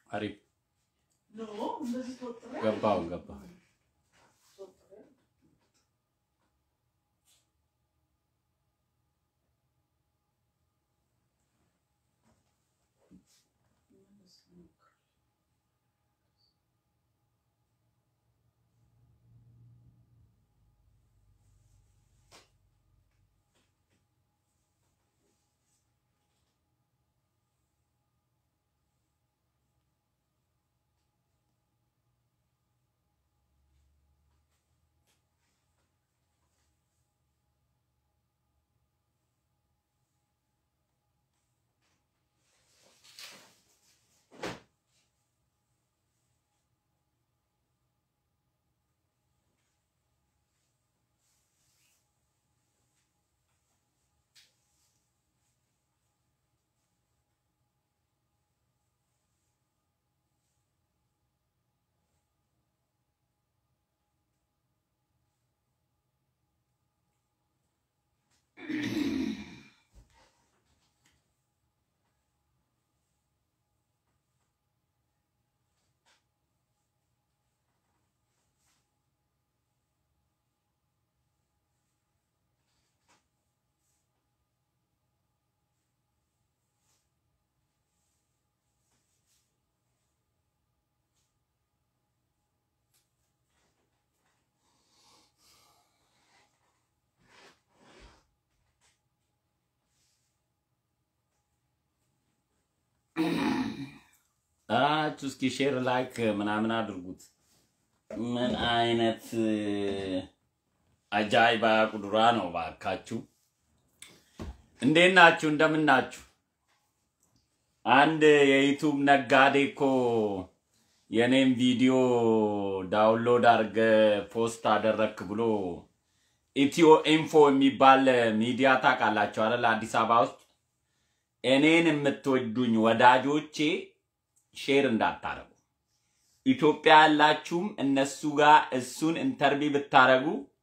አሪፍ ኖ እንደዚህ ተወጥረ ገባው ገባው። አራችሁ እስኪ ሼር ላይክ ምናምን አድርጉት። ምን አይነት አጃይባ ቁዱራ ነው ባካችሁ። እንዴት ናችሁ? እንደምን ናችሁ? አንድ የዩቱብ ነጋዴ እኮ የኔም ቪዲዮ ዳውንሎድ አድርገ ፖስት አደረክ ብሎ ኢትዮ ኢንፎ የሚባል ሚዲያ ታውቃላችሁ አይደል? አዲስ አበባ ውስጥ እኔን የምትወዱኝ ወዳጆቼ ሼር እንዳታረጉ። ኢትዮጵያ ያላችሁም እነሱ ጋር እሱን ኢንተርቪ ብታረጉ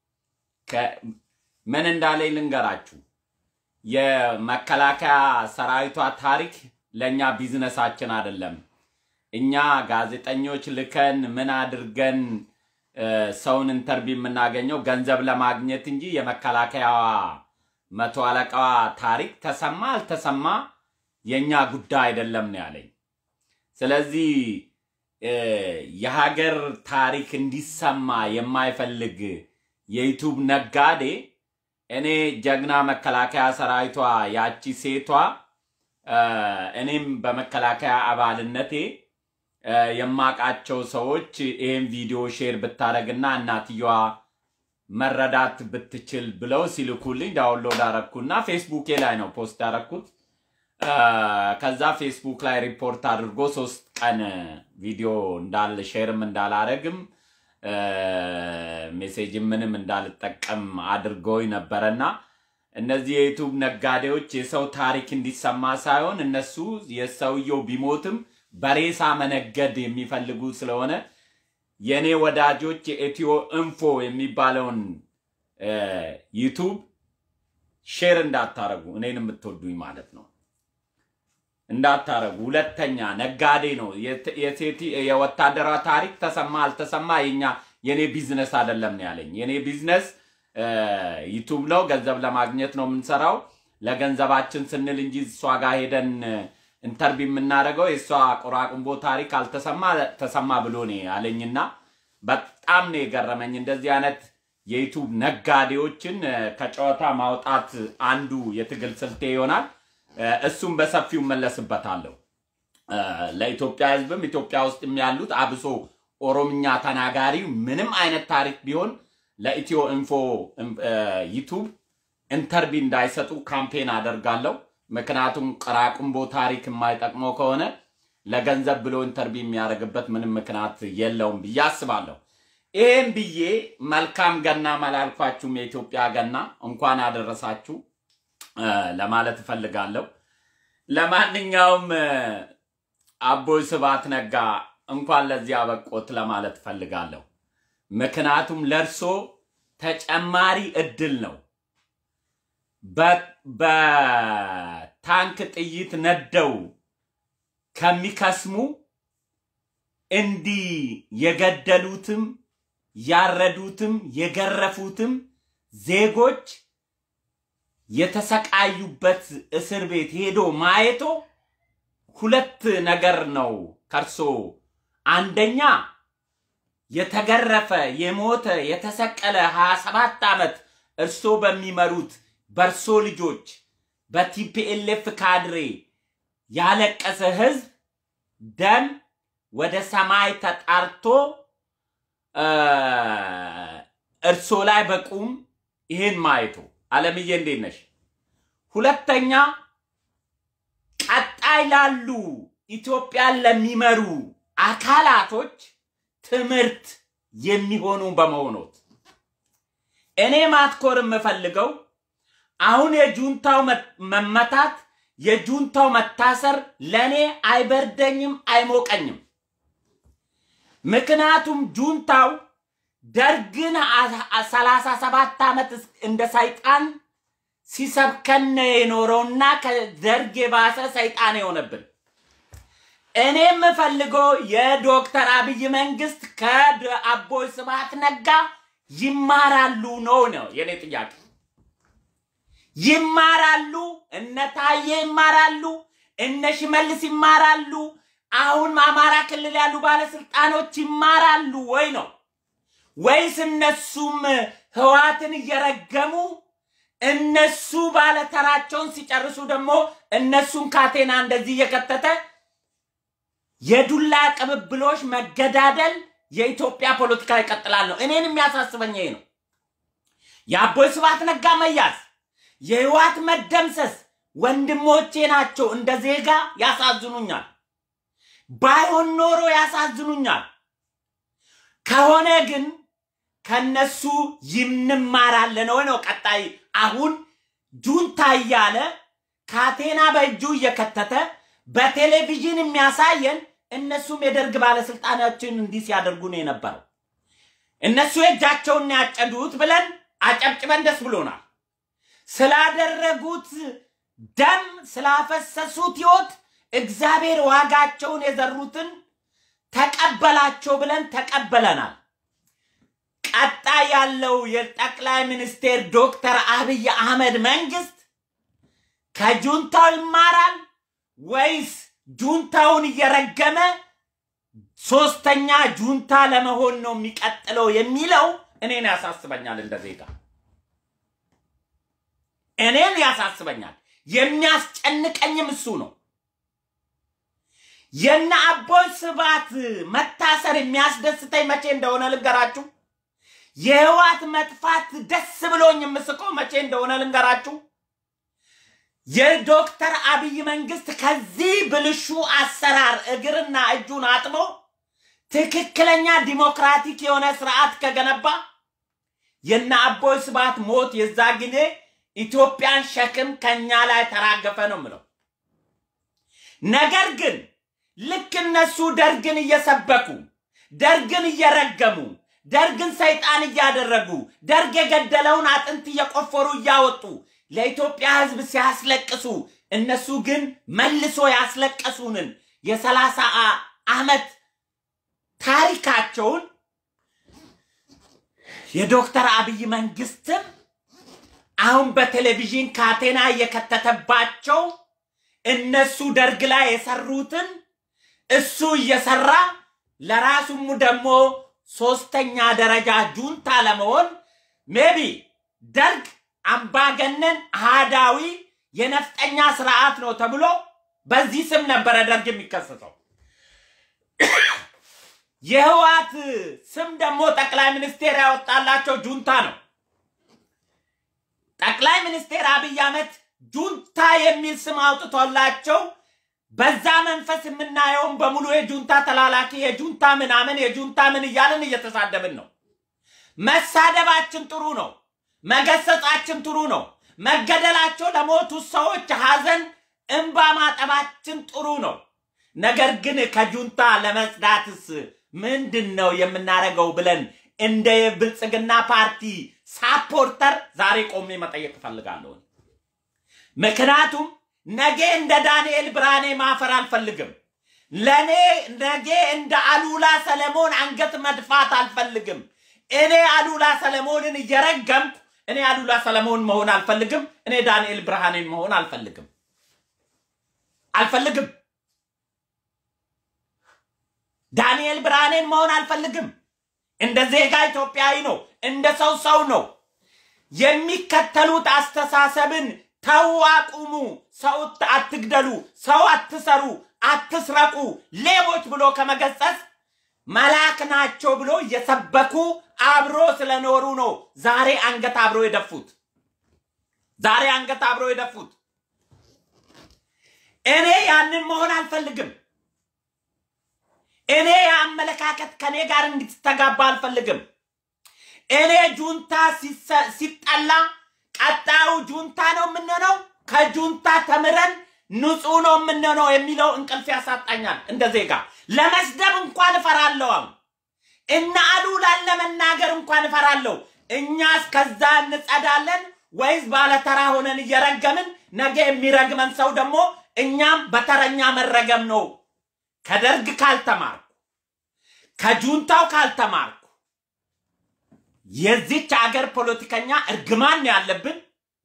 ምን እንዳለኝ ልንገራችሁ። የመከላከያ ሰራዊቷ ታሪክ ለእኛ ቢዝነሳችን አይደለም። እኛ ጋዜጠኞች ልከን ምን አድርገን ሰውን ኢንተርቪ የምናገኘው ገንዘብ ለማግኘት እንጂ የመከላከያዋ መቶ አለቃዋ ታሪክ ተሰማ አልተሰማ የእኛ ጉዳይ አይደለም ነው ያለኝ። ስለዚህ የሀገር ታሪክ እንዲሰማ የማይፈልግ የዩቱብ ነጋዴ እኔ ጀግና መከላከያ ሰራዊቷ ያቺ ሴቷ እኔም በመከላከያ አባልነቴ የማቃቸው ሰዎች ይህን ቪዲዮ ሼር ብታደረግና እናትየዋ መረዳት ብትችል ብለው ሲልኩልኝ ዳውንሎድ አረግኩና ፌስቡኬ ላይ ነው ፖስት ያረግኩት። ከዛ ፌስቡክ ላይ ሪፖርት አድርጎ ሶስት ቀን ቪዲዮ እንዳል ሼርም እንዳላረግም ሜሴጅ ምንም እንዳልጠቀም አድርገውኝ ነበረና እነዚህ የዩቱብ ነጋዴዎች የሰው ታሪክ እንዲሰማ ሳይሆን እነሱ የሰውየው ቢሞትም በሬሳ መነገድ የሚፈልጉ ስለሆነ የእኔ ወዳጆች የኢትዮ ኢንፎ የሚባለውን ዩቱብ ሼር እንዳታረጉ እኔን የምትወዱኝ ማለት ነው እንዳታረጉ። ሁለተኛ ነጋዴ ነው። የወታደራዊ ታሪክ ተሰማ አልተሰማ የኛ የኔ ቢዝነስ አይደለም ነው ያለኝ። የኔ ቢዝነስ ዩቱብ ነው። ገንዘብ ለማግኘት ነው የምንሰራው። ለገንዘባችን ስንል እንጂ እሷ ጋር ሄደን ኢንተርቪ የምናደርገው የእሷ ቆራቁንቦ ታሪክ አልተሰማ ተሰማ ብሎ ነው ያለኝና በጣም ነው የገረመኝ። እንደዚህ አይነት የዩቱብ ነጋዴዎችን ከጨዋታ ማውጣት አንዱ የትግል ስልቴ ይሆናል። እሱም በሰፊው መለስበታለሁ። ለኢትዮጵያ ሕዝብም ኢትዮጵያ ውስጥ ያሉት አብሶ ኦሮምኛ ተናጋሪ ምንም አይነት ታሪክ ቢሆን ለኢትዮ ኢንፎ ዩቱብ ኢንተርቪ እንዳይሰጡ ካምፔን አደርጋለሁ። ምክንያቱም ቅራቅንቦ ታሪክ የማይጠቅመው ከሆነ ለገንዘብ ብሎ ኢንተርቪ የሚያደርግበት ምንም ምክንያት የለውም ብዬ አስባለሁ። ይህም ብዬ መልካም ገና መላልኳችሁም የኢትዮጵያ ገና እንኳን አደረሳችሁ ለማለት እፈልጋለሁ። ለማንኛውም አቦይ ስብሐት ነጋ እንኳን ለዚህ አበቆት ለማለት እፈልጋለሁ። ምክንያቱም ለእርሶ ተጨማሪ እድል ነው። በታንክ ጥይት ነደው ከሚከስሙ እንዲህ የገደሉትም ያረዱትም የገረፉትም ዜጎች የተሰቃዩበት እስር ቤት ሄዶ ማየቶ ሁለት ነገር ነው ከርሶ አንደኛ የተገረፈ የሞተ የተሰቀለ 27 ዓመት እርሶ በሚመሩት በእርሶ ልጆች በቲፒኤልኤፍ ካድሬ ያለቀሰ ህዝብ ደም ወደ ሰማይ ተጣርቶ እርሶ ላይ በቁም ይህን ማየቱ አለምዬ እንዴት ነሽ? ሁለተኛ ቀጣይ ላሉ ኢትዮጵያን ለሚመሩ አካላቶች ትምህርት የሚሆኑ በመሆኖት እኔ ማትኮር የምፈልገው አሁን የጁንታው መመታት የጁንታው መታሰር ለእኔ አይበርደኝም፣ አይሞቀኝም። ምክንያቱም ጁንታው ደርግን ሰላሳ ሰባት ዓመት እንደ ሰይጣን ሲሰብከን የኖረውና ከደርግ የባሰ ሰይጣን የሆነብን እኔ የምፈልገው የዶክተር አብይ መንግስት ከአቦይ ስብሃት ነጋ ይማራሉ ነው ነው የኔ ጥያቄ። ይማራሉ፣ እነ ታዬ ይማራሉ፣ እነ ሽመልስ ይማራሉ፣ አሁን አማራ ክልል ያሉ ባለስልጣኖች ይማራሉ ወይ ነው ወይስ እነሱም ህዋትን እየረገሙ እነሱ ባለተራቸውን ሲጨርሱ ደግሞ እነሱን ካቴና እንደዚህ እየከተተ የዱላ ቅብብሎች መገዳደል የኢትዮጵያ ፖለቲካ ይቀጥላል ነው። እኔን የሚያሳስበኝ ይሄ ነው። የአቦይ ስብሃት ነጋ መያዝ፣ የህዋት መደምሰስ ወንድሞቼ ናቸው። እንደ ዜጋ ያሳዝኑኛል። ባይሆን ኖሮ ያሳዝኑኛል። ከሆነ ግን ከነሱ ይንማራለን ወይ ነው ቀጣይ። አሁን ጁንታ እያለ ካቴና በእጁ እየከተተ በቴሌቪዥን የሚያሳየን እነሱም የደርግ ባለስልጣናችን እንዲህ ሲያደርጉ ነው የነበረው። እነሱ የእጃቸውን ያጨዱት ብለን አጨብጭበን ደስ ብሎናል። ስላደረጉት ደም ስላፈሰሱት ህይወት እግዚአብሔር ዋጋቸውን የዘሩትን ተቀበላቸው ብለን ተቀበለናል። ቀጣይ ያለው የጠቅላይ ሚኒስቴር ዶክተር አብይ አህመድ መንግስት ከጁንታው ይማራል ወይስ ጁንታውን እየረገመ ሶስተኛ ጁንታ ለመሆን ነው የሚቀጥለው የሚለው እኔን ያሳስበኛል። እንደ ዜጋ እኔን ያሳስበኛል። የሚያስጨንቀኝም እሱ ነው። የነ አቦይ ስብሃት መታሰር የሚያስደስተኝ መቼ እንደሆነ ልንገራችሁ። የህዋት መጥፋት ደስ ብሎኝ የምስቀው መቼ እንደሆነ ልንገራችሁ። የዶክተር አብይ መንግስት ከዚህ ብልሹ አሰራር እግርና እጁን አጥቦ ትክክለኛ ዲሞክራቲክ የሆነ ስርዓት ከገነባ የነ አቦይ ስብሃት ሞት የዛ ጊዜ ኢትዮጵያን ሸክም ከኛ ላይ ተራገፈ ነው ምለው። ነገር ግን ልክ እነሱ ደርግን እየሰበኩ ደርግን እየረገሙ ደርግን ሰይጣን እያደረጉ ደርግ የገደለውን አጥንት እየቆፈሩ እያወጡ ለኢትዮጵያ ህዝብ ሲያስለቅሱ እነሱ ግን መልሶ ያስለቀሱንን የሰላሳ ዓመት ታሪካቸውን የዶክተር አብይ መንግስትም አሁን በቴሌቪዥን ካቴና እየከተተባቸው እነሱ ደርግ ላይ የሰሩትን እሱ እየሰራ ለራሱም ደግሞ ሶስተኛ ደረጃ ጁንታ ለመሆን ሜቢ ደርግ አምባገነን አህዳዊ የነፍጠኛ ስርዓት ነው ተብሎ በዚህ ስም ነበረ ደርግ የሚከሰተው። የህዋት ስም ደግሞ ጠቅላይ ሚኒስቴር ያወጣላቸው ጁንታ ነው። ጠቅላይ ሚኒስቴር አብይ አህመድ ጁንታ የሚል ስም አውጥቶላቸው በዛ መንፈስ የምናየውን በሙሉ የጁንታ ተላላኪ የጁንታ ምናምን የጁንታ ምን እያልን እየተሳደብን ነው። መሳደባችን ጥሩ ነው። መገሰጻችን ጥሩ ነው። መገደላቸው ለሞቱ ሰዎች ሀዘን እንባ ማጠባችን ጥሩ ነው። ነገር ግን ከጁንታ ለመጽዳትስ ምንድን ነው የምናደርገው ብለን እንደ የብልጽግና ፓርቲ ሳፖርተር ዛሬ ቆሜ መጠየቅ እፈልጋለሁ። ምክንያቱም ነገ እንደ ዳንኤል ብርሃኔ ማፈር አልፈልግም። ለእኔ ነገ እንደ አሉላ ሰለሞን አንገት መድፋት አልፈልግም። እኔ አሉላ ሰለሞንን እየረገምኩ እኔ አሉላ ሰለሞን መሆን አልፈልግም። እኔ ዳንኤል ብርሃኔን መሆን አልፈልግም አልፈልግም። ዳንኤል ብርሃኔን መሆን አልፈልግም። እንደ ዜጋ ኢትዮጵያዊ ነው። እንደ ሰው ሰው ነው። የሚከተሉት አስተሳሰብን ተው፣ አቁሙ፣ ሰው አትግደሉ፣ ሰው አትሰሩ፣ አትስረቁ፣ ሌቦች ብሎ ከመገሰጽ መልአክ ናቸው ብሎ እየሰበኩ አብሮ ስለኖሩ ነው ዛሬ አንገት አብሮ የደፉት። ዛሬ አንገት አብሮ የደፉት። እኔ ያንን መሆን አልፈልግም። እኔ የአመለካከት ከኔ ጋር እንድትተጋባ አልፈልግም። እኔ ጁንታ ሲሰ- ሲጠላ ቀጣዩ ጁንታ ነው የምንሆነው፣ ከጁንታ ተምረን ንጹህ ነው የምንሆነው የሚለው እንቅልፍ ያሳጣኛል። እንደ ዜጋ ለመስደብ እንኳን እፈራለሁ። አሁን እነ አሉላን ለመናገር እንኳን እፈራለሁ። እኛስ ከዛ እንጸዳለን ወይስ ባለተራ ሆነን እየረገምን ነገ የሚረግመን ሰው ደግሞ እኛም በተረኛ መረገም ነው። ከደርግ ካልተማርኩ ከጁንታው ካልተማርኩ የዚች አገር ፖለቲከኛ እርግማን ነው ያለብን።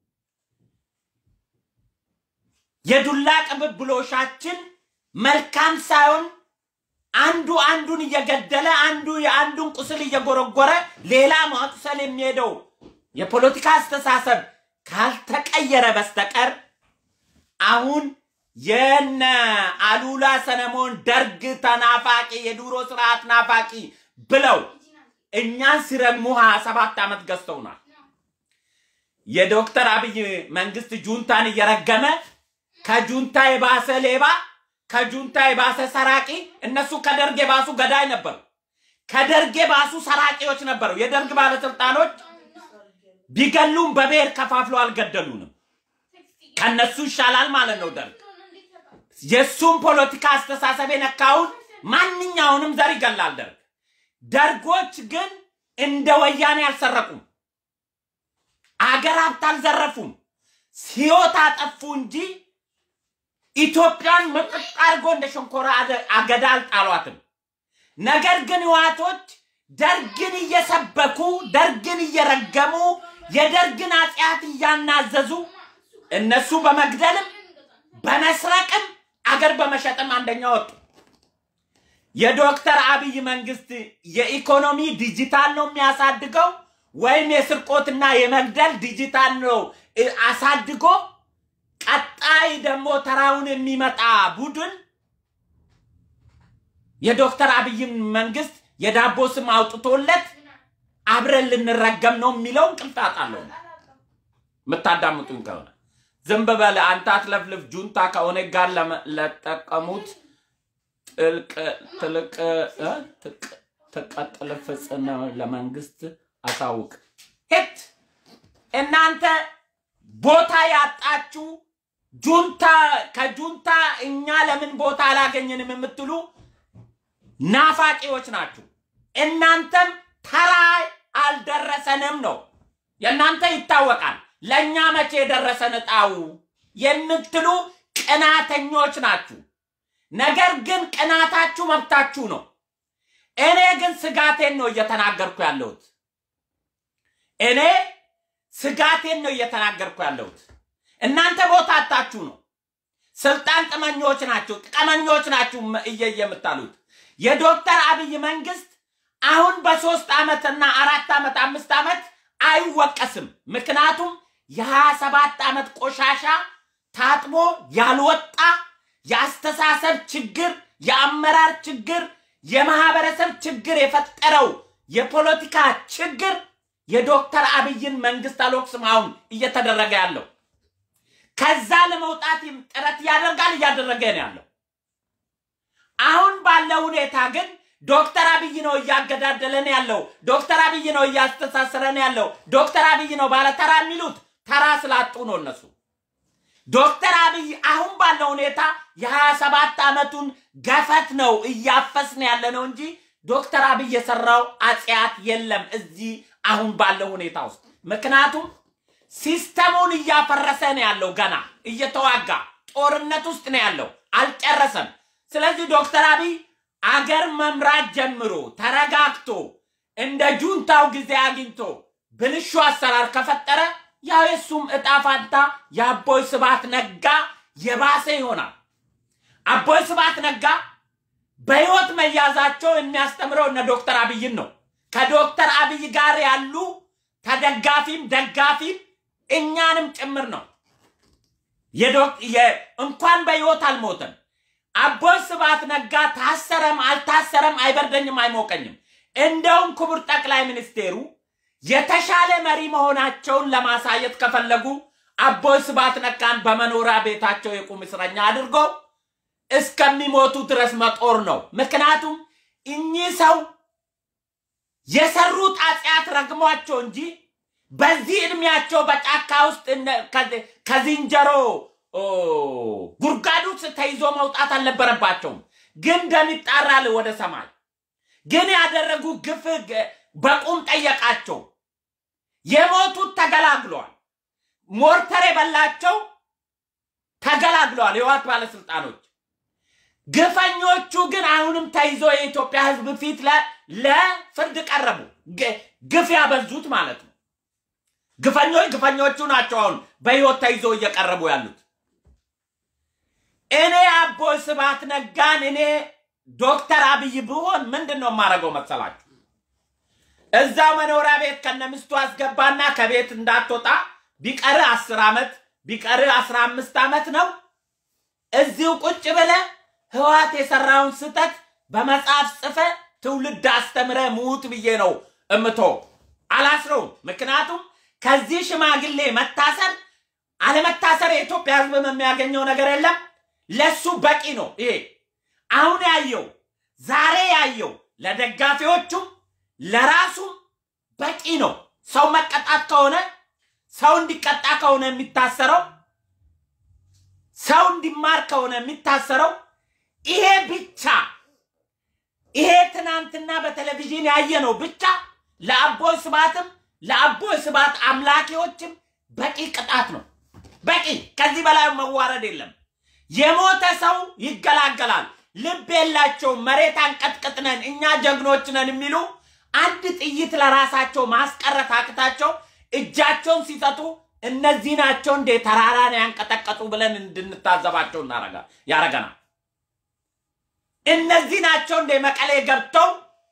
የዱላ ቅብብሎሻችን መልካም ሳይሆን አንዱ አንዱን እየገደለ አንዱ የአንዱን ቁስል እየጎረጎረ ሌላ ማቁሰል የሚሄደው የፖለቲካ አስተሳሰብ ካልተቀየረ በስተቀር አሁን የነ አሉላ ሰለሞን ደርግ ተናፋቂ የዱሮ ስርዓት ናፋቂ ብለው እኛን ሲረግሙ ሀያ ሰባት ዓመት ገዝተውናል። የዶክተር አብይ መንግስት ጁንታን እየረገመ ከጁንታ የባሰ ሌባ፣ ከጁንታ የባሰ ሰራቂ፣ እነሱ ከደርግ የባሱ ገዳይ ነበሩ። ከደርግ የባሱ ሰራቂዎች ነበሩ። የደርግ ባለስልጣኖች ቢገሉም በብሔር ከፋፍሎ አልገደሉንም። ከነሱ ይሻላል ማለት ነው ደርግ። የእሱም ፖለቲካ አስተሳሰብ የነካውን ማንኛውንም ዘር ይገላል ደርግ። ደርጎች ግን እንደ ወያኔ አልሰረቁም። አገር ሀብት አልዘረፉም። ሕይወት አጠፉ እንጂ ኢትዮጵያን ምጥጥ አድርጎ እንደ ሸንኮራ አደ- አገዳ አልጣሏትም። ነገር ግን ህዋቶች ደርግን እየሰበኩ ደርግን እየረገሙ የደርግን አጽያት እያናዘዙ እነሱ በመግደልም በመስረቅም አገር በመሸጥም አንደኛ ወጡ። የዶክተር አብይ መንግስት የኢኮኖሚ ዲጂታል ነው የሚያሳድገው ወይም የስርቆትና የመግደል ዲጂታል ነው እ፣ አሳድጎ ቀጣይ ደግሞ ተራውን የሚመጣ ቡድን የዶክተር አብይን መንግስት የዳቦ ስም አውጥቶለት አብረን ልንረገም ነው የሚለው እንቅልፍ አጣለሁ። የምታዳምጡኝ ከሆነ ዝም በለ አንተ አትለፍልፍ። ጁንታ ከኦነግ ጋር ለመ- ለጠቀሙት ጥልቅ ትልቅ እ? ትቅ- ትቀጥል ፍጽም ለመንግስት አሳውቅ። ሄት እናንተ ቦታ ያጣችሁ ጁንታ ከጁንታ እኛ ለምን ቦታ አላገኘንም የምትሉ ናፋቂዎች ናችሁ። እናንተም ተራ አልደረሰንም ነው የእናንተ ይታወቃል። ለእኛ መቼ የደረሰን እጣው የምትሉ ቅናተኞች ናችሁ። ነገር ግን ቅናታችሁ መብታችሁ ነው። እኔ ግን ስጋቴን ነው እየተናገርኩ ያለሁት። እኔ ስጋቴን ነው እየተናገርኩ ያለሁት። እናንተ ቦታ አጣችሁ ነው። ስልጣን ጥመኞች ናችሁ፣ ጥቀመኞች ናችሁ መ- እየየ የምታሉት የዶክተር አብይ መንግስት አሁን በሶስት ዓመትና አራት ዓመት አምስት ዓመት አይወቀስም። ምክንያቱም የሀያ ሰባት ዓመት ቆሻሻ ታጥቦ ያልወጣ የአስተሳሰብ ችግር፣ የአመራር ችግር፣ የማህበረሰብ ችግር የፈጠረው የፖለቲካ ችግር የዶክተር አብይን መንግስት አልወቅስም አሁን እየተደረገ ያለው ከዛ ለመውጣት ጥረት ያደርጋል እያደረገ ነው ያለው። አሁን ባለው ሁኔታ ግን ዶክተር አብይ ነው እያገዳደለን ያለው። ዶክተር አብይ ነው እያስተሳሰረን ያለው። ዶክተር አብይ ነው ባለተራ የሚሉት ተራ ስላጡ ነው እነሱ። ዶክተር አብይ አሁን ባለው ሁኔታ የሀያ ሰባት ዓመቱን ገፈት ነው እያፈስን ያለ ነው እንጂ ዶክተር አብይ የሰራው አጽያት የለም እዚህ አሁን ባለው ሁኔታ ውስጥ። ምክንያቱም ሲስተሙን እያፈረሰ ነው ያለው። ገና እየተዋጋ ጦርነት ውስጥ ነው ያለው። አልጨረሰም። ስለዚህ ዶክተር አብይ አገር መምራት ጀምሮ ተረጋግቶ እንደ ጁንታው ጊዜ አግኝቶ ብልሹ አሰራር ከፈጠረ ያው የሱም እጣ ፋንታ የአቦይ ስብሐት ነጋ የባሰ ይሆናል። አቦይ ስብሐት ነጋ በህይወት መያዛቸው የሚያስተምረው እነ ዶክተር አብይን ነው። ከዶክተር አብይ ጋር ያሉ ተደጋፊም ደጋፊም እኛንም ጭምር ነው። የዶክ- የ- እንኳን በህይወት አልሞተም። አቦይ ስብሐት ነጋ ታሰረም አልታሰረም አይበርደኝም፣ አይሞቀኝም። እንደውም ክቡር ጠቅላይ ሚኒስቴሩ የተሻለ መሪ መሆናቸውን ለማሳየት ከፈለጉ አቦይ ስብሐት ነጋን በመኖሪያ ቤታቸው የቁም እስረኛ አድርጎ እስከሚሞቱ ድረስ መጦር ነው። ምክንያቱም እኚህ ሰው የሰሩት ኃጢአት ረግሟቸው እንጂ በዚህ እድሜያቸው በጫካ ውስጥ እነ- ከዚ- ከዝንጀሮ ኦ፣ ጉድጓድ ውስጥ ተይዞ መውጣት አልነበረባቸውም። ግን ደም ይጣራል ወደ ሰማይ። ግን ያደረጉ ግፍ ገ- በቁም ጠየቃቸው። የሞቱት ተገላግለዋል። ሞርተር የበላቸው ተገላግለዋል። የህወሓት ባለስልጣኖች ግፈኞቹ ግን አሁንም ተይዞ የኢትዮጵያ ህዝብ ፊት ለ- ለፍርድ ቀረቡ። ግ- ግፍ ያበዙት ማለት ነው። ግፈኞች ግፈኞቹ ናቸው አሁን በህይወት ተይዞ እየቀረቡ ያሉት። እኔ አቦይ ስብሐት ነጋን እኔ ዶክተር አብይ ብሆን ምንድን ነው የማደርገው መሰላችሁ? እዛው መኖሪያ ቤት ከነምስቱ አስገባና ከቤት እንዳትወጣ ቢቀር አስር ዓመት ቢቀር አስራ አምስት ዓመት ነው እዚሁ ቁጭ ብለ ህወሓት የሰራውን ስህተት በመጽሐፍ ጽፈ ትውልድ አስተምረ ሙት ብዬ ነው እምቶ አላስረውም። ምክንያቱም ከዚህ ሽማግሌ መታሰር አለመታሰር የኢትዮጵያ ህዝብም የሚያገኘው ነገር የለም። ለሱ በቂ ነው። ይሄ አሁን ያየው ዛሬ ያየው ለደጋፊዎቹም ለራሱም በቂ ነው። ሰው መቀጣት ከሆነ ሰው እንዲቀጣ ከሆነ የሚታሰረው ሰው እንዲማር ከሆነ የሚታሰረው ይሄ ብቻ ይሄ ትናንትና በቴሌቪዥን ያየነው ብቻ ለአቦይ ስብሐትም ለአቦይ ስብሐት አምላኪዎችም በቂ ቅጣት ነው። በቂ ከዚህ በላይ መዋረድ የለም። የሞተ ሰው ይገላገላል። ልብ የላቸውም። መሬት አንቀጥቅጥ ነን እኛ ጀግኖች ነን የሚሉ አንድ ጥይት ለራሳቸው ማስቀረት አቅታቸው እጃቸውን ሲሰጡ እነዚህ ናቸው እንዴ ተራራን ያንቀጠቀጡ ብለን እንድንታዘባቸው እናረጋ- ያረገናል። እነዚህ ናቸው እንደ መቀሌ ገብተው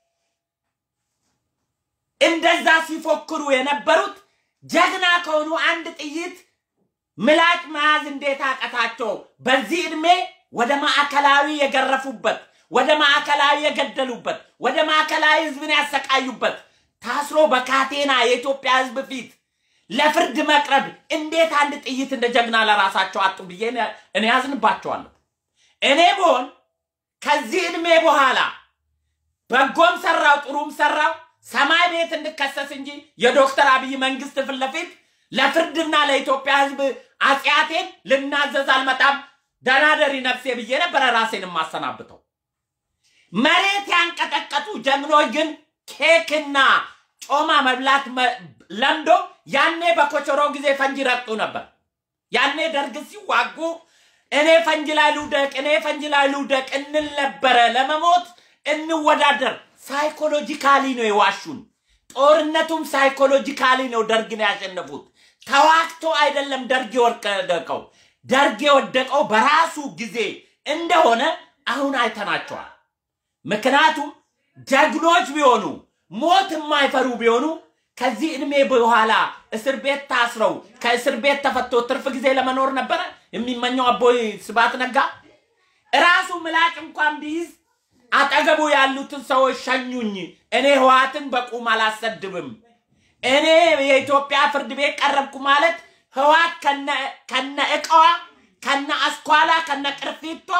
እንደዛ ሲፎክሩ የነበሩት ጀግና ከሆኑ አንድ ጥይት ምላጭ መያዝ እንዴት አቀታቸው? በዚህ ዕድሜ ወደ ማዕከላዊ የገረፉበት፣ ወደ ማዕከላዊ የገደሉበት፣ ወደ ማዕከላዊ ህዝብን ያሰቃዩበት ታስሮ በካቴና የኢትዮጵያ ህዝብ ፊት ለፍርድ መቅረብ እንዴት አንድ ጥይት እንደ ጀግና ለራሳቸው አጡ ብዬ እኔ ያዝንባቸዋለሁ። እኔ ብሆን ከዚህ ዕድሜ በኋላ በጎም ሰራው ጥሩም ሰራው ሰማይ ቤት እንድከሰስ እንጂ የዶክተር አብይ መንግስት ፊት ለፊት ለፍርድና ለኢትዮጵያ ህዝብ አጽያቴን ልናዘዝ አልመጣም። ደናደሪ ነፍሴ ብዬ ነበረ ራሴን የማሰናብተው። መሬት ያንቀጠቀጡ ጀግኖች ግን ኬክና ጮማ መብላት መ- ለምዶ ያኔ በኮቸሮ ጊዜ ፈንጂ ረግጡ ነበር። ያኔ ደርግ ሲዋጉ እኔ ፈንጂ ላይ ልውደቅ፣ እኔ ፈንጂ ላይ ልውደቅ እንል ነበረ። ለመሞት እንወዳደር። ሳይኮሎጂካሊ ነው የዋሹን። ጦርነቱም ሳይኮሎጂካሊ ነው ደርግን ያሸነፉት። ተዋግቶ አይደለም ደርግ የወደቀው። ደርግ የወደቀው በራሱ ጊዜ እንደሆነ አሁን አይተናቸዋል። ምክንያቱም ጀግኖች ቢሆኑ ሞት የማይፈሩ ቢሆኑ ከዚህ ዕድሜ በኋላ እስር ቤት ታስረው ከእስር ቤት ተፈቶ ትርፍ ጊዜ ለመኖር ነበረ የሚመኘው አቦይ ስብሐት ነጋ። ራሱ ምላጭ እንኳን ቢይዝ አጠገቡ ያሉትን ሰዎች ሸኙኝ፣ እኔ ህወሓትን በቁም አላሰድብም፣ እኔ የኢትዮጵያ ፍርድ ቤት ቀረብኩ ማለት ህወሓት ከነ- ከነ እቃዋ ከነ አስኳላ ከነ ቅርፊቷ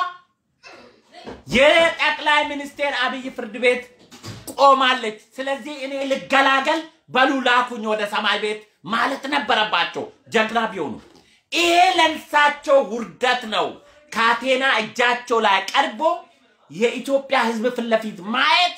የጠቅላይ ሚኒስቴር አብይ ፍርድ ቤት ቆማለች። ስለዚህ እኔ ልገላገል በሉ ላኩኝ ወደ ሰማይ ቤት ማለት ነበረባቸው ጀግና ቢሆኑ። ይሄ ለእንሳቸው ውርደት ነው። ካቴና እጃቸው ላይ ቀርቦ የኢትዮጵያ ህዝብ ፊት ለፊት ማየት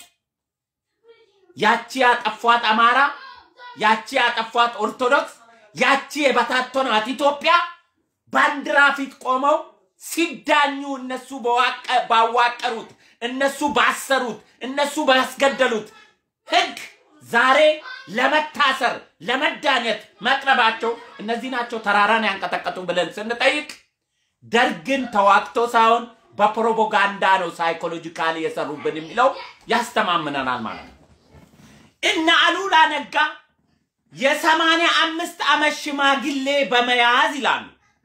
ያቺ ያጠፏት አማራ፣ ያቺ ያጠፏት ኦርቶዶክስ፣ ያቺ የበታተኗት ኢትዮጵያ ባንዲራ ፊት ቆመው ሲዳኙ እነሱ በዋቀ- ባዋቀሩት እነሱ ባሰሩት እነሱ ባስገደሉት ህግ ዛሬ ለመታሰር ለመዳኘት መቅረባቸው እነዚህ ናቸው ተራራን ያንቀጠቀጡ ብለን ስንጠይቅ ደርግን ተዋግቶ ሳይሆን በፕሮፓጋንዳ ነው ሳይኮሎጂካሊ የሰሩብን የሚለው ያስተማምነናል ማለት ነው። እነ አሉላ ነጋ የሰማንያ አምስት ዓመት ሽማግሌ በመያዝ ይላሉ።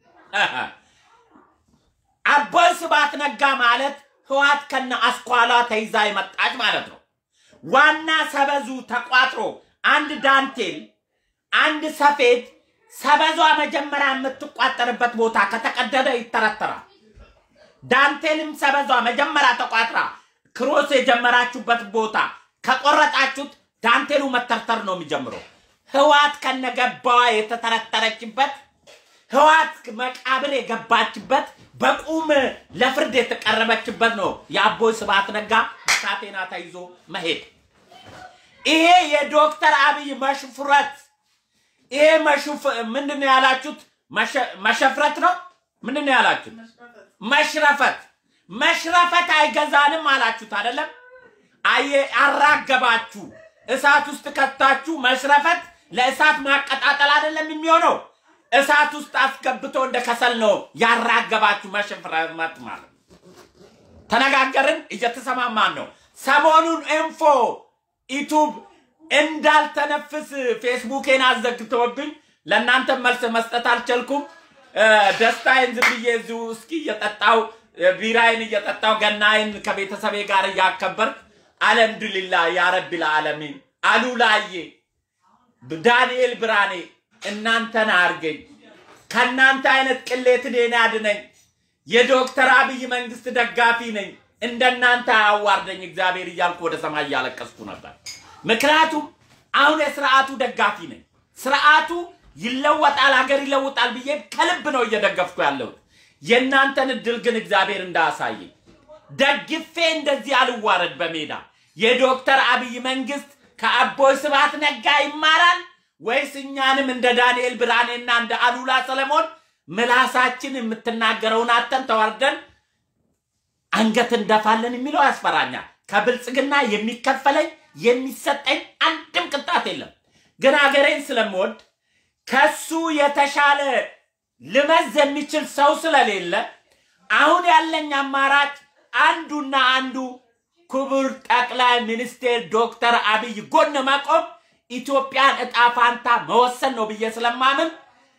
አቦይ ስብሐት ነጋ ማለት ህዋት ከነ አስኳላ ተይዛ የመጣች ማለት ነው። ዋና ሰበዙ ተቋጥሮ አንድ ዳንቴል አንድ ሰፌድ ሰበዟ መጀመሪያ የምትቋጠርበት ቦታ ከተቀደደ ይተረተራል። ዳንቴልም ሰበዟ መጀመሪያ ተቋጥራ ክሮስ የጀመራችሁበት ቦታ ከቆረጣችሁት ዳንቴሉ መተርተር ነው የሚጀምረው። ህዋት ከነገባዋ የተተረተረችበት ህዋት መቃብር የገባችበት በቁም ለፍርድ የተቀረበችበት ነው የአቦይ ስብሐት ነጋ በካቴና ተይዞ መሄድ። ይሄ የዶክተር አብይ መሽፍረት ይሄ መሽፍ ምንድን ነው ያላችሁት? መሸ- መሸፍረት ነው ምንድን ነው ያላችሁት? መሽረፈት መሽረፈት አይገዛንም አላችሁት አይደለም? አየ አራገባችሁ፣ እሳት ውስጥ ከታችሁ። መሽረፈት ለእሳት ማቀጣጠል አይደለም የሚሆነው፣ እሳት ውስጥ አስገብቶ እንደ ከሰል ነው ያራገባችሁ። መሽረፈት ማለት ነው። ተነጋገርን፣ እየተሰማማን ነው። ሰሞኑን ኢንፎ ዩቱብ እንዳልተነፍስ ፌስቡኬን አዘግተውብኝ ለእናንተ መልስ መስጠት አልቻልኩም። እ፣ ደስታዬን ዝም ብዬ እዚሁ እስኪ እየጠጣው ቢራዬን እየጠጣው ገናዬን ከቤተሰቤ ጋር እያከበርክ አልሐምዱሊላ ያ ረቢል ዓለሚን አሉላዬ ዳንኤል ብርሃኔ እናንተን አርገኝ ከእናንተ አይነት ቅሌት እኔን አድነኝ። የዶክተር አብይ መንግስት ደጋፊ ነኝ። እንደናንተ አያዋርደኝ እግዚአብሔር እያልኩ ወደ ሰማይ እያለቀስኩ ነበር። ምክንያቱም አሁን የስርዓቱ ደጋፊ ነኝ። ስርዓቱ ይለወጣል፣ ሀገር ይለውጣል ብዬ ከልብ ነው እየደገፍኩ ያለሁት። የእናንተን እድል ግን እግዚአብሔር እንዳያሳየኝ ደግፌ እንደዚህ አልዋረድ በሜዳ የዶክተር አብይ መንግስት ከአቦይ ስብሐት ነጋ ይማራል ወይስ እኛንም እንደ ዳንኤል ብርሃኔና እንደ አሉላ ሰለሞን ምላሳችን የምትናገረውን አተን ተዋርደን አንገት እንደፋለን የሚለው ያስፈራኛል። ከብልጽግና የሚከፈለኝ የሚሰጠኝ አንድም ቅጣት የለም። ግን ሀገሬን ስለምወድ ከሱ የተሻለ ልመዝ የሚችል ሰው ስለሌለ አሁን ያለኝ አማራጭ አንዱና አንዱ ክቡር ጠቅላይ ሚኒስቴር ዶክተር አብይ ጎን መቆም ኢትዮጵያን እጣ ፋንታ መወሰን ነው ብዬ ስለማምን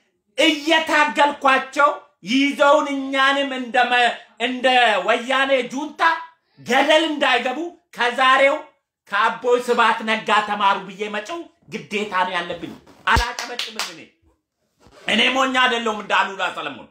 እየታገልኳቸው ይዘውን እኛንም እንደ መ- እንደ ወያኔ ጁንታ ገደል እንዳይገቡ ከዛሬው ከአቦይ ስብሐት ነጋ ተማሩ ብዬ መጨው ግዴታ ነው ያለብኝ። አላጨበጭብም። እኔ እኔ ሞኝ አይደለሁም እንደ አሉላ ሰለሞን።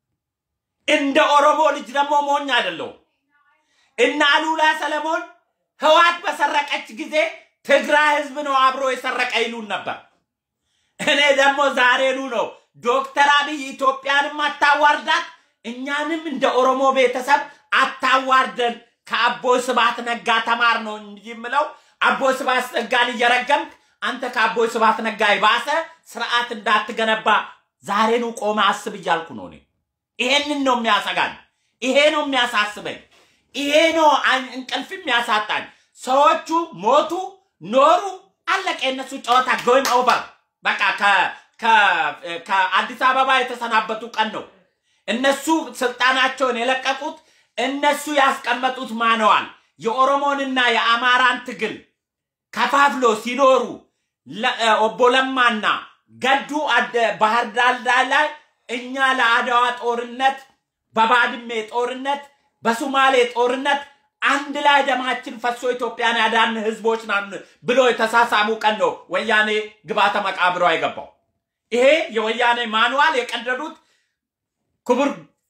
እንደ ኦሮሞ ልጅ ደግሞ ሞኝ አይደለሁም። እነ አሉላ ሰለሞን ህዋት በሰረቀች ጊዜ ትግራይ ህዝብ ነው አብሮ የሰረቀ ይሉን ነበር። እኔ ደግሞ ዛሬኑ ነው ዶክተር አብይ ኢትዮጵያንም አታዋርዳት፣ እኛንም እንደ ኦሮሞ ቤተሰብ አታዋርደን፣ ከአቦይ ስብሐት ነጋ ተማር ነው እንጂ የምለው አቦይ ስብሐት ነጋን እየረገምክ አንተ ከአቦይ ስብሐት ነጋ የባሰ ስርዓት እንዳትገነባ ዛሬኑ ቆመ አስብ እያልኩ ነው እኔ። ይሄንን ነው የሚያሰጋኝ። ይሄ ነው የሚያሳስበኝ። ይሄ ነው አን- እንቅልፍ የሚያሳጣኝ። ሰዎቹ ሞቱ ኖሩ፣ አለቀ። የእነሱ ጨዋታ ጎይም ኦቨር። በቃ ከ- ከ- ከአዲስ አበባ የተሰናበቱ ቀን ነው። እነሱ ስልጣናቸውን የለቀቁት እነሱ ያስቀመጡት ማነዋል የኦሮሞንና የአማራን ትግል ከፋፍሎ ሲኖሩ ለ- እ፣ ኦቦ ለማና ገዱ አደ- ባህር ዳር ላይ እኛ ለአድዋ ጦርነት፣ በባድሜ ጦርነት፣ በሱማሌ ጦርነት አንድ ላይ ደማችን ፈሶ ኢትዮጵያን ያዳን ህዝቦች ናን ብሎ የተሳሳሙ ቀን ነው ወያኔ ግባተ መቃብሯ የገባው። ይሄ የወያኔ ማኑዋል የቀደዱት ክቡር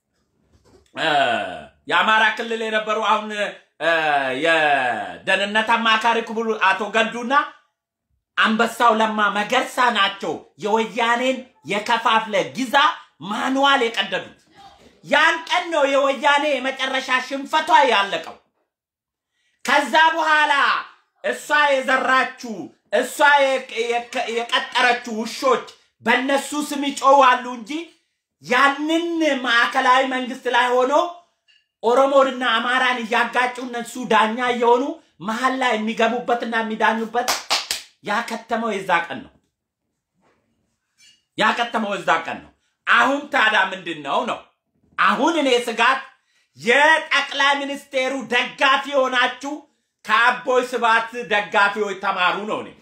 እ፣ የአማራ ክልል የነበሩ አሁን እ፣ የደህንነት አማካሪ ክቡር አቶ ገዱና አንበሳው ለማ መገርሳ ናቸው የወያኔን የከፋፍለ ግዛ ማኑዋል የቀደዱት። ያን ቀን ነው የወያኔ የመጨረሻ ሽንፈቷ ያለቀው። ከዛ በኋላ እሷ የዘራችው እሷ የቀ- የቀ- የቀጠረችው ውሾች በእነሱ ስም ይጮዋሉ እንጂ ያንን ማዕከላዊ መንግስት ላይ ሆኖ ኦሮሞንና አማራን እያጋጩ እነሱ ዳኛ እየሆኑ መሀል ላይ የሚገቡበትና የሚዳኙበት ያከተመው የዛ ቀን ነው። ያከተመው የዛ ቀን ነው። አሁን ታዲያ ምንድን ነው ነው አሁን እኔ ስጋት የጠቅላይ ሚኒስቴሩ ደጋፊ የሆናችሁ ከአቦይ ስብሃት ደጋፊዎች ተማሩ ነው። እኔ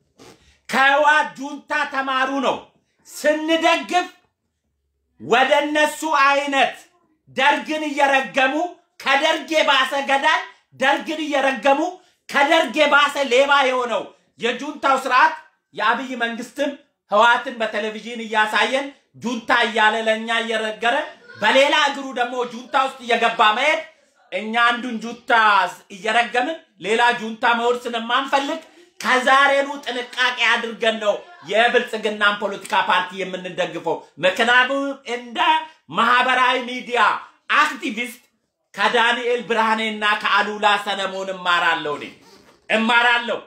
ከህወሓት ጁንታ ተማሩ ነው። ስንደግፍ ወደ እነሱ አይነት ደርግን እየረገሙ ከደርግ የባሰ ገዳይ ደርግን እየረገሙ ከደርግ የባሰ ሌባ የሆነው የጁንታው ስርዓት የአብይ መንግስትም ህወሓትን በቴሌቪዥን እያሳየን ጁንታ እያለ ለእኛ እየረገረ በሌላ እግሩ ደግሞ ጁንታ ውስጥ እየገባ መሄድ እኛ አንዱን ጁንታ እየረገምን ሌላ ጁንታ መሆን ስለማንፈልግ ከዛሬኑ ጥንቃቄ አድርገን ነው የብልጽግናን ፖለቲካ ፓርቲ የምንደግፈው። ምክንያቱም እንደ ማህበራዊ ሚዲያ አክቲቪስት ከዳንኤል ብርሃኔና ከአሉላ ሰለሞን እማራለሁ እኔ እማራለሁ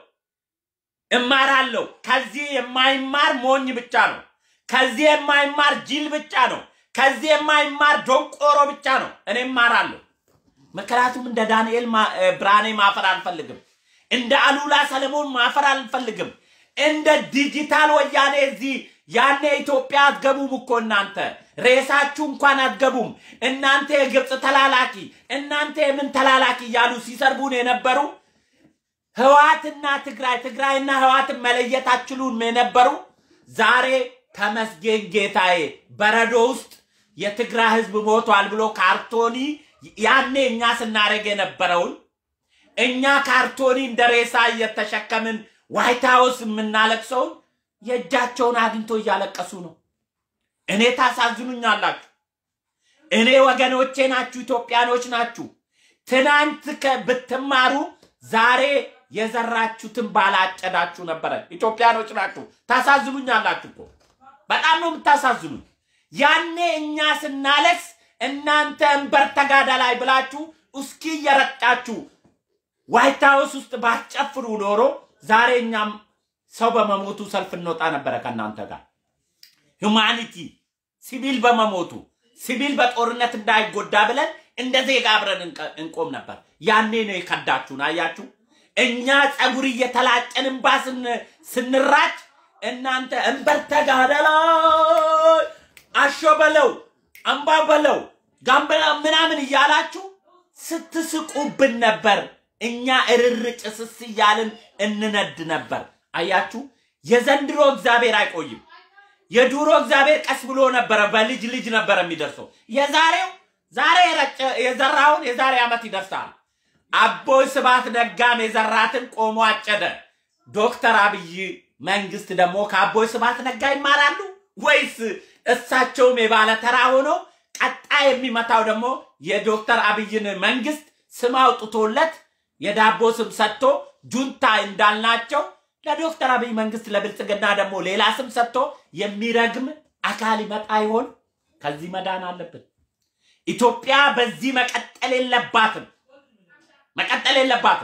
እማራለሁ። ከዚህ የማይማር ሞኝ ብቻ ነው። ከዚህ የማይማር ጅል ብቻ ነው። ከዚህ የማይማር ዶንቆሮ ብቻ ነው። እኔ እማራለሁ። ምክንያቱም እንደ ዳንኤል ማ- እ፣ ብርሃኔ ማፈር አልፈልግም። እንደ አሉላ ሰለሞን ማፈር አልፈልግም። እንደ ዲጂታል ወያኔ እዚህ ያኔ ኢትዮጵያ አትገቡም እኮ እናንተ ሬሳችሁ እንኳን አትገቡም። እናንተ የግብፅ ተላላኪ፣ እናንተ የምን ተላላኪ እያሉ ሲሰርቡን የነበሩ ህዋትና ትግራይ ትግራይና ህዋትን መለየት አትችሉም የነበሩ ዛሬ ተመስገን ጌታዬ በረዶ ውስጥ የትግራይ ህዝብ ሞቷል ብሎ ካርቶኒ ያኔ እኛ ስናደርግ የነበረውን እኛ ካርቶኒ እንደ ሬሳ እየተሸከምን ዋይት ሀውስ የምናለቅሰውን የእጃቸውን አግኝቶ እያለቀሱ ነው። እኔ ታሳዝኑኛላችሁ። እኔ ወገኖቼ ናችሁ፣ ኢትዮጵያኖች ናችሁ። ትናንት ከ- ብትማሩ ዛሬ የዘራችሁትን ባላጨዳችሁ ነበረ። ኢትዮጵያኖች ናችሁ፣ ታሳዝኑኛላችሁ እኮ በጣም ነው የምታሳዝኑኝ። ያኔ እኛ ስናለቅስ እናንተ እንበር ተጋዳላይ ብላችሁ እስኪ እየረጫችሁ ዋይት ሀውስ ውስጥ ባትጨፍሩ ኖሮ ዛሬ እኛም ሰው በመሞቱ ሰልፍ እንወጣ ነበረ ከእናንተ ጋር። ሁማኒቲ ሲቪል በመሞቱ ሲቪል በጦርነት እንዳይጎዳ ብለን እንደ ዜጋ አብረን እንቀ- እንቆም ነበር። ያኔ ነው የከዳችሁን። አያችሁ፣ እኛ ጸጉር እየተላጨን እንባ ስን- ስንራጭ እናንተ እንበር ተጋደላይ አሾ በለው አምባ በለው ጋምበላ ምናምን እያላችሁ ስትስቁብን ነበር። እኛ እርር ጭስስ እያልን እንነድ ነበር። አያችሁ፣ የዘንድሮ እግዚአብሔር አይቆይም። የዱሮ እግዚአብሔር ቀስ ብሎ ነበረ፣ በልጅ ልጅ ነበረ የሚደርሰው። የዛሬው ዛሬ የረጨ- የዘራውን የዛሬ ዓመት ይደርሳል። አቦይ ስብሃት ነጋም የዘራትን ቆሞ አጨደ። ዶክተር አብይ መንግስት ደግሞ ከአቦይ ስብሃት ነጋ ይማራሉ ወይስ እሳቸውም የባለ ተራ ሆኖ ቀጣይ የሚመታው ደግሞ የዶክተር አብይን መንግስት ስም አውጥቶለት የዳቦ ስም ሰጥቶ ጁንታ እንዳልናቸው ለዶክተር አብይ መንግስት ለብልጽግና ደግሞ ሌላ ስም ሰጥቶ የሚረግም አካል ይመጣ ይሆን? ከዚህ መዳን አለብን። ኢትዮጵያ በዚህ መቀጠል የለባትም፣ መቀጠል የለባትም።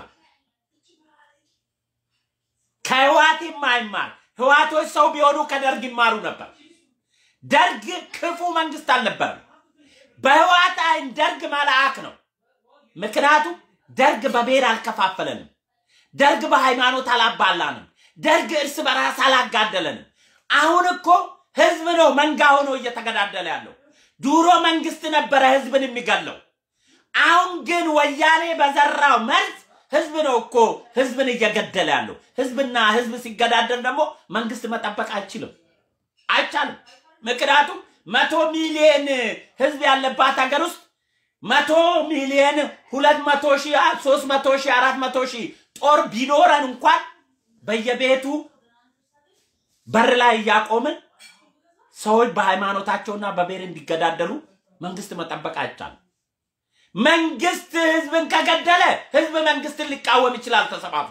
ከህዋት የማይማር ህዋቶች ሰው ቢሆኑ ከደርግ ይማሩ ነበር። ደርግ ክፉ መንግስት አልነበረም። በህዋት አይን ደርግ መልአክ ነው። ምክንያቱም ደርግ በብሔር አልከፋፈለንም። ደርግ በሃይማኖት አላባላንም። ደርግ እርስ በራስ አላጋደለንም። አሁን እኮ ህዝብ ነው መንጋ ሆኖ እየተገዳደለ ያለው። ድሮ መንግስት ነበረ ህዝብን የሚገለው። አሁን ግን ወያኔ በዘራው መርዝ ህዝብ ነው እኮ ህዝብን እየገደለ ያለው። ህዝብና ህዝብ ሲገዳደል ደግሞ መንግስት መጠበቅ አይችልም፣ አይቻልም። ምክንያቱም መቶ ሚሊዮን ህዝብ ያለባት ሀገር ውስጥ መቶ ሚሊዮን ሁለት መቶ ሺህ ሶስት መቶ ሺህ አራት መቶ ሺህ ጦር ቢኖረን እንኳን በየቤቱ በር ላይ እያቆምን ሰዎች በሃይማኖታቸውና በብሔር እንዲገዳደሉ መንግስት መጠበቅ አይቻልም። መንግስት ህዝብን ከገደለ ህዝብ መንግስትን ሊቃወም ይችላል ተሰባስቦ።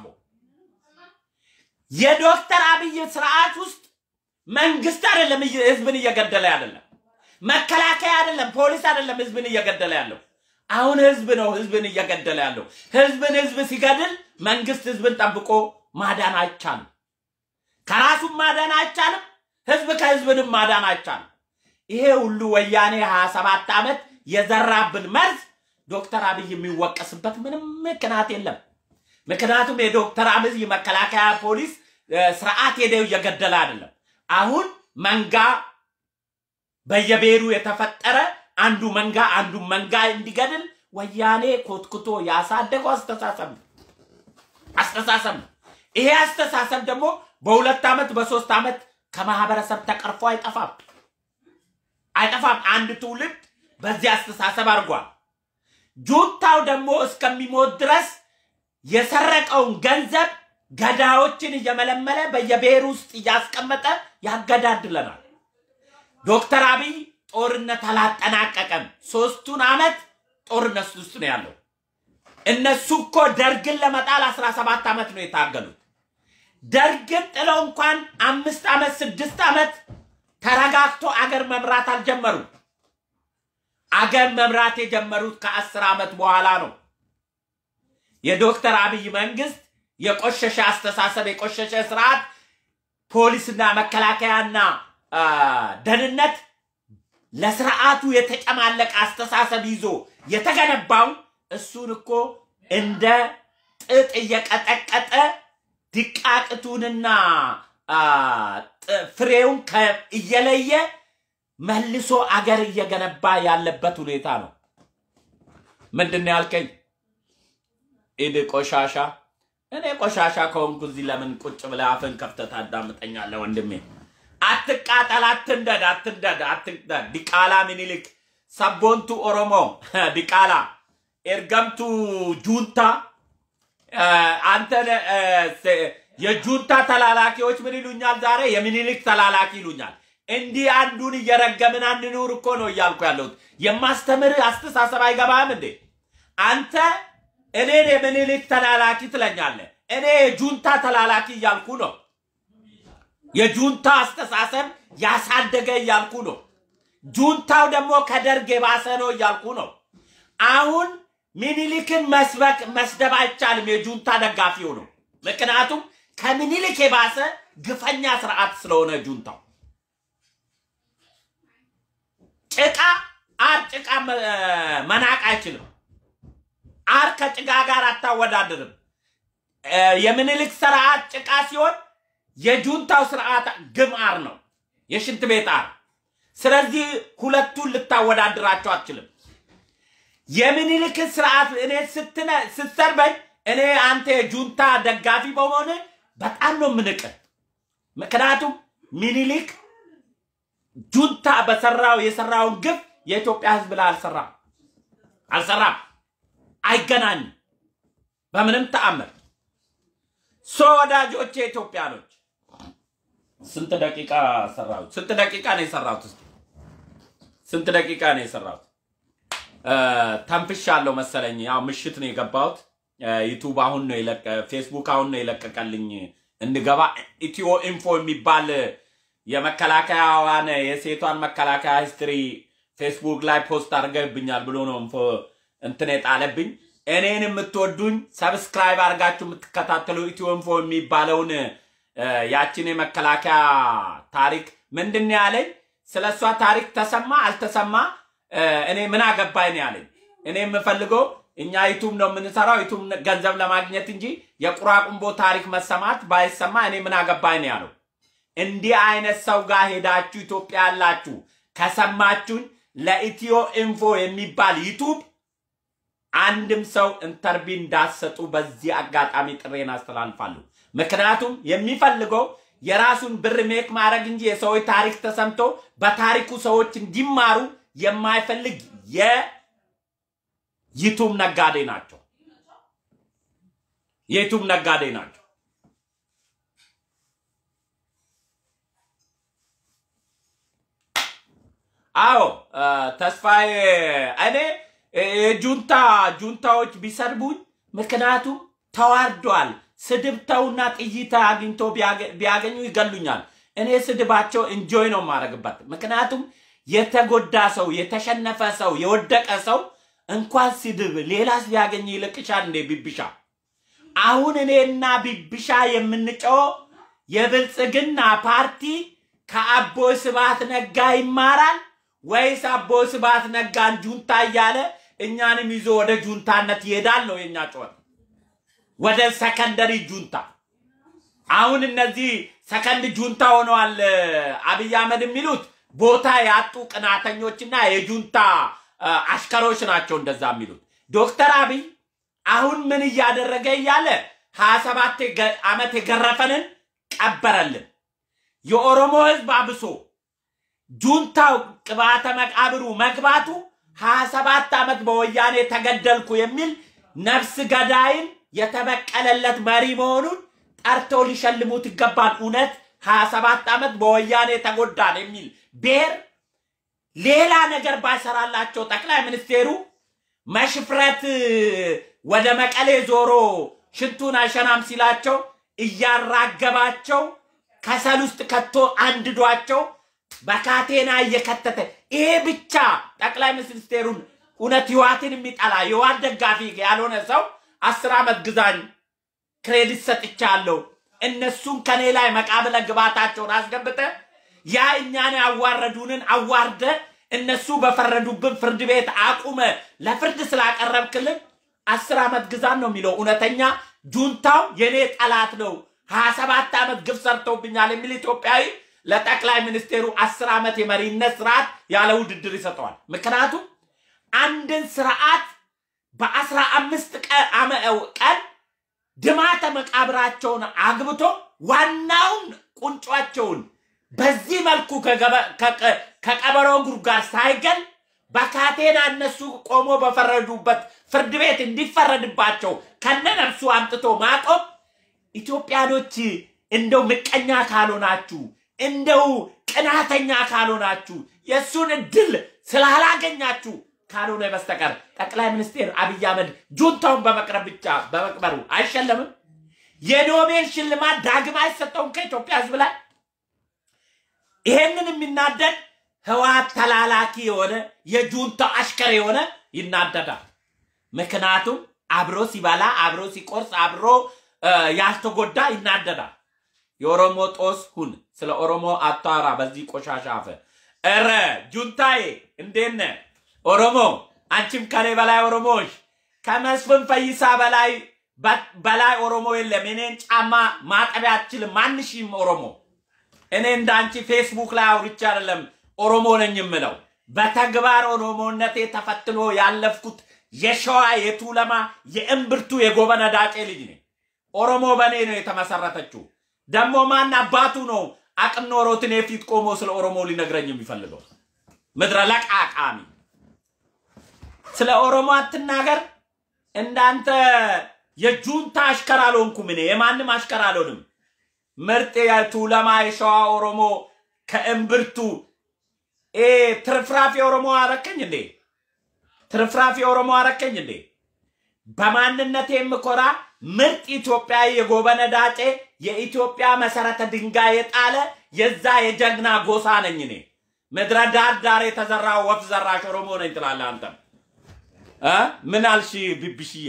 የዶክተር አብይ ስርዓት ውስጥ መንግስት አይደለም እየ- ህዝብን እየገደለ አይደለም፣ መከላከያ አይደለም፣ ፖሊስ አይደለም ህዝብን እየገደለ ያለው። አሁን ህዝብ ነው ህዝብን እየገደለ ያለው። ህዝብን ህዝብ ሲገድል መንግስት ህዝብን ጠብቆ ማዳን አይቻልም። ከራሱም ማዳን አይቻልም። ህዝብ ከህዝብንም ማዳን አይቻልም። ይሄ ሁሉ ወያኔ 27 ዓመት የዘራብን መርዝ ዶክተር አብይ የሚወቀስበት ምንም ምክንያት የለም። ምክንያቱም የዶክተር አብይ መከላከያ ፖሊስ እ፣ ስርዓት ሄደው እየገደለ አይደለም። አሁን መንጋ በየብሔሩ የተፈጠረ አንዱ መንጋ አንዱ መንጋ እንዲገድል ወያኔ ኮትኩቶ ያሳደገው አስተሳሰብ ነው አስተሳሰብ ነው። ይሄ አስተሳሰብ ደግሞ በሁለት ዓመት በሶስት ዓመት ከማህበረሰብ ተቀርፎ አይጠፋም አይጠፋም። አንድ ትውልድ በዚህ አስተሳሰብ አድርጓል። ጁንታው ደግሞ እስከሚሞት ድረስ የሰረቀውን ገንዘብ ገዳዮችን እየመለመለ በየብሔር ውስጥ እያስቀመጠ ያገዳድለናል። ዶክተር አብይ ጦርነት አላጠናቀቀም። ሶስቱን ዓመት ጦርነት ውስጥ ነው ያለው። እነሱ እኮ ደርግን ለመጣል 17 ዓመት ነው የታገሉት። ደርግን ጥለው እንኳን አምስት ዓመት ስድስት ዓመት ተረጋግቶ አገር መምራት አልጀመሩም። አገር መምራት የጀመሩት ከአስር ዓመት በኋላ ነው። የዶክተር አብይ መንግስት የቆሸሸ አስተሳሰብ፣ የቆሸሸ ስርዓት፣ ፖሊስና መከላከያና አ፣ ደህንነት ለስርዓቱ የተጨማለቀ አስተሳሰብ ይዞ የተገነባው እሱን እኮ እንደ ጥጥ እየቀጠቀጠ ድቃቅቱንና አ፣ ጥ- ፍሬውን ከ- እየለየ መልሶ አገር እየገነባ ያለበት ሁኔታ ነው። ምንድን ነው ያልከኝ? ኢድ ቆሻሻ። እኔ ቆሻሻ ከሆንኩ እዚህ ለምን ቁጭ ብለህ አፍን ከፍተህ ታዳምጠኛለህ? ወንድሜ አትቃጠል፣ አትንደድ፣ አትንደድ፣ አትንደድ። ዲቃላ ምኒልክ ሰቦንቱ ኦሮሞ ዲቃላ ኤርገምቱ ጁንታ እ፣ አንተ እ፣ ሴ- የጁንታ ተላላኪዎች ምን ይሉኛል ዛሬ? የሚኒሊክ ተላላኪ ይሉኛል። እንዲህ አንዱን እየረገምን አንኑር እኮ ነው እያልኩ ያለሁት። የማስተምርህ አስተሳሰብ አይገባህም እንዴ? አንተ እኔን የሚኒሊክ ተላላኪ ትለኛለህ። እኔ የጁንታ ተላላኪ እያልኩ ነው። የጁንታ አስተሳሰብ ያሳደገ እያልኩ ነው። ጁንታው ደግሞ ከደርግ የባሰ ነው እያልኩ ነው። አሁን ሚኒሊክን መስበክ መስደብ አይቻልም። የጁንታ ደጋፊው ነው። ምክንያቱም ከሚኒሊክ የባሰ ግፈኛ ስርዓት ስለሆነ ጁንታው ጭቃ አር ጭቃ መ- መናቅ አይችልም። አር ከጭቃ ጋር አታወዳድርም። እ፣ የሚኒሊክ ስርዓት ጭቃ ሲሆን የጁንታው ስርዓት ግም አር ነው፣ የሽንት ቤት አር። ስለዚህ ሁለቱን ልታወዳድራቸው አትችልም። የሚኒሊክን ስርዓት እኔ ስትነ ስትሰርበኝ እኔ አንተ የጁንታ ደጋፊ በመሆን በጣም ነው የምንቅህ። ምክንያቱም ሚኒሊክ ጁንታ በሰራው የሰራውን ግፍ የኢትዮጵያ ሕዝብ ላይ አልሰራም አልሰራም፣ አይገናኝም በምንም ተአምር። ሶ ወዳጆቼ ኢትዮጵያኖች ስንት ደቂቃ ሰራሁት? ስንት ደቂቃ ነው የሰራሁት? እስኪ ስንት ደቂቃ ነው የሰራሁት? ተንፍሻለሁ መሰለኝ። ያው ምሽት ነው የገባሁት። ዩቱብ አሁን ነው የለቀ ፌስቡክ አሁን ነው የለቀቀልኝ እንድገባ። ኢትዮ ኢንፎ የሚባል የመከላከያዋን የሴቷን መከላከያ ሂስትሪ ፌስቡክ ላይ ፖስት አድርገብኛል ብሎ ነው ኢንፎ እንትን የጣለብኝ። እኔን የምትወዱኝ ሰብስክራይብ አድርጋችሁ የምትከታተሉ ኢትዮ ኢንፎ የሚባለውን እ፣ ያችን የመከላከያ ታሪክ ምንድን ነው ያለኝ? ስለ እሷ ታሪክ ተሰማ አልተሰማ እ፣ እኔ ምን አገባኝ ነው ያለኝ። እኔ የምፈልገው እኛ ዩቱብ ነው የምንሰራው ዩቱብ ገንዘብ ለማግኘት እንጂ የቁራቁምቦ ታሪክ መሰማት ባይሰማ እኔ ምን አገባኝ ነው ያለው። እንዲህ አይነት ሰው ጋር ሄዳችሁ ኢትዮጵያ ያላችሁ ከሰማችሁኝ ለኢትዮ ኢንፎ የሚባል ዩቱብ አንድም ሰው ኢንተርቪ እንዳሰጡ በዚህ አጋጣሚ ጥሬን አስተላልፋለሁ። ምክንያቱም የሚፈልገው የራሱን ብር ሜክ ማድረግ እንጂ የሰዎች ታሪክ ተሰምቶ በታሪኩ ሰዎች እንዲማሩ የማይፈልግ የዩቱብ ነጋዴ ናቸው። የዩቱብ ነጋዴ ናቸው። አዎ እ፣ ተስፋዬ እኔ እ፣ ጁንታ ጁንታዎች ቢሰድቡኝ ምክንያቱም ተዋርደዋል። ስድብ ተውና ጥይት አግኝቶ ቢያገ- ቢያገኙ ይገሉኛል። እኔ ስድባቸው እንጆይ ነው የማደርግበት። ምክንያቱም የተጎዳ ሰው፣ የተሸነፈ ሰው፣ የወደቀ ሰው እንኳን ስድብ ሌላስ ቢያገኝ ይልቅሻል እንዴ ቢብሻ። አሁን እኔና ቢብሻ የምንጨው የብልጽግና ፓርቲ ከአቦይ ስብሃት ነጋ ይማራል ወይስ አቦ ስብሐት ነጋን ጁንታ እያለ እኛንም ይዞ ወደ ጁንታነት ይሄዳል ነው የኛ ጩኸት፣ ወደ ሰከንደሪ ጁንታ። አሁን እነዚህ ሰከንድ ጁንታ ሆነዋል። አብይ አህመድ የሚሉት ቦታ ያጡ ቅናተኞችና የጁንታ አ፣ አሽከሮች ናቸው እንደዛ የሚሉት። ዶክተር አብይ አሁን ምን እያደረገ እያለ ሀያ ሰባት ዓመት የገረፈንን ቀበረልን። የኦሮሞ ህዝብ አብሶ ጁንታው ቅባተ መቃብሩ መግባቱ ሀያ ሰባት ዓመት በወያኔ ተገደልኩ የሚል ነፍስ ገዳይን የተበቀለለት መሪ መሆኑን ጠርተው ሊሸልሙት ይገባል። እውነት ሀያ ሰባት ዓመት በወያኔ ተጎዳን የሚል ብሔር ሌላ ነገር ባይሰራላቸው ጠቅላይ ሚኒስቴሩ መሽፍረት ወደ መቀሌ ዞሮ ሽንቱን አይሸናም ሲላቸው እያራገባቸው ከሰል ውስጥ ከቶ አንድዷቸው በካቴና እየከተተ ይሄ ብቻ ጠቅላይ ሚኒስቴሩን እውነት ህዋትን የሚጠላ የህዋት ደጋፊ ያልሆነ ሰው አስር ዓመት ግዛኝ ክሬዲት ሰጥቻለሁ። እነሱን ከኔ ላይ መቃብለ ግባታቸውን አስገብተ ያ እኛን ያዋረዱንን አዋርደ እነሱ በፈረዱብን ፍርድ ቤት አቁመ ለፍርድ ስላቀረብክልን አስር ዓመት ግዛን ነው የሚለው። እውነተኛ ጁንታው የኔ ጠላት ነው፣ ሀያ ሰባት ዓመት ግፍ ሰርተውብኛል የሚል ኢትዮጵያዊ ለጠቅላይ ሚኒስቴሩ አስር ዓመት የመሪነት ስርዓት ያለ ውድድር ይሰጠዋል። ምክንያቱም አንድን ስርዓት በአስራ አምስት ቀን ድማተ መቃብራቸውን አግብቶ ዋናውን ቁንጯቸውን በዚህ መልኩ ከቀበሮ ጉድጓድ ሳይገል በካቴና እነሱ ቆሞ በፈረዱበት ፍርድ ቤት እንዲፈረድባቸው ከነነፍሱ አምጥቶ ማቆም ኢትዮጵያኖች እንደው ምቀኛ ካልሆናችሁ እንደው ቅናተኛ ካልሆናችሁ የእሱን እድል ስላላገኛችሁ ካልሆነ በስተቀር ጠቅላይ ሚኒስትር አብይ አህመድ ጁንታውን በመቅረብ ብቻ በመቅበሩ አይሸለምም። የኖቤል ሽልማት ዳግም አይሰጠውም ከኢትዮጵያ ሕዝብ ላይ። ይሄንን የሚናደድ ህወሓት ተላላኪ የሆነ የጁንታው አሽከር የሆነ ይናደዳል። ምክንያቱም አብሮ ሲበላ አብሮ ሲቆርስ አብሮ ያልተጎዳ ይናደዳል። የኦሮሞ ጦስ ሁን። ስለ ኦሮሞ አታወራ በዚህ ቆሻሻ አፈ። እረ ጁንታዬ እንዴት ነህ? ኦሮሞ አንቺም ከኔ በላይ ኦሮሞዎች ከመስፍን ፈይሳ በላይ በላይ ኦሮሞ የለም። እኔን ጫማ ማጠቢያ አትችልም ማንሽም ኦሮሞ። እኔ እንዳንቺ ፌስቡክ ላይ አውርቼ አይደለም ኦሮሞ ነኝ የምለው። በተግባር ኦሮሞነቴ ተፈትኖ ያለፍኩት የሸዋ የቱለማ የእምብርቱ የጎበነ ዳጬ ልጅ ነኝ። ኦሮሞ በእኔ ነው የተመሰረተችው። ደግሞ ማን አባቱ ነው አቅም ኖሮት እኔ ፊት ቆሞ ስለ ኦሮሞ ሊነግረኝ የሚፈልገው? ምድረ ለቃቃሚ ስለ ኦሮሞ አትናገር። እንዳንተ የጁንታ አሽከር አልሆንኩም እኔ የማንም አሽከር አልሆንም። ምርጥ የቱለማ የሸዋ ኦሮሞ ከእምብርቱ ኤ ትርፍራፊ ኦሮሞ አረከኝ እንዴ? ትርፍራፊ ኦሮሞ አረከኝ እንዴ? በማንነቴ የምኮራ ምርጥ ኢትዮጵያዊ የጎበነ ዳጬ የኢትዮጵያ መሰረተ ድንጋይ የጣለ የዛ የጀግና ጎሳ ነኝ እኔ። ምድረ ዳር ዳር የተዘራ ወፍ ዘራሽ ኦሮሞ ነኝ ትላለህ አንተም እ ምን አልሽ ቢብሽዬ?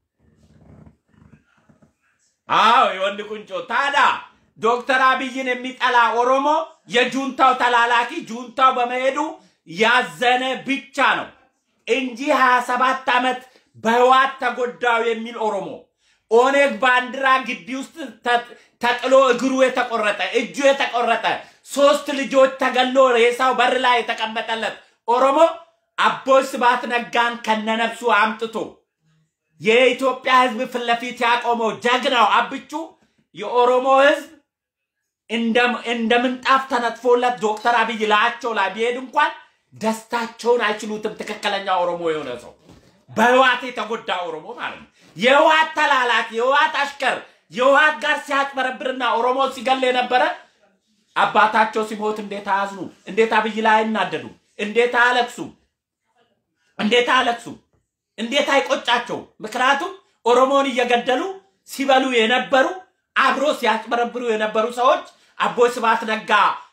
አዎ የወንድ ቁንጮ። ታዲያ ዶክተር አብይን የሚጠላ ኦሮሞ የጁንታው ተላላኪ ጁንታው በመሄዱ ያዘነ ብቻ ነው እንጂ 27 ዓመት በህዋት ተጎዳው የሚል ኦሮሞ ኦኔግ ባንዲራ ግቢ ውስጥ ተጥሎ እግሩ የተቆረጠ እጁ የተቆረጠ ሶስት ልጆች ተገሎ ሬሳው በር ላይ የተቀመጠለት ኦሮሞ አቦይ ስብሐት ነጋን ከነነፍሱ አምጥቶ የኢትዮጵያ ህዝብ ፊት ለፊት ያቆመው ጀግናው አብቹ የኦሮሞ ህዝብ እንደ ምንጣፍ ተነጥፎለት ዶክተር አብይ ላያቸው ላይ ቢሄድ እንኳን ደስታቸውን አይችሉትም። ትክክለኛ ኦሮሞ የሆነ ሰው በህዋት የተጎዳ ኦሮሞ ማለት ነው። የህዋት ተላላኪ፣ የህዋት አሽከር፣ የህዋት ጋር ሲያጭበረብርና ኦሮሞ ሲገል የነበረ አባታቸው ሲሞት እንዴት አያዝኑ? እንዴት አብይ ላይ አይናደዱ? እንዴት አያለቅሱ? እንዴት አያለቅሱ? እንዴት አይቆጫቸው? ምክንያቱም ኦሮሞን እየገደሉ ሲበሉ የነበሩ አብሮ ሲያጭበረብሩ የነበሩ ሰዎች አቦይ ስብሐት ነጋ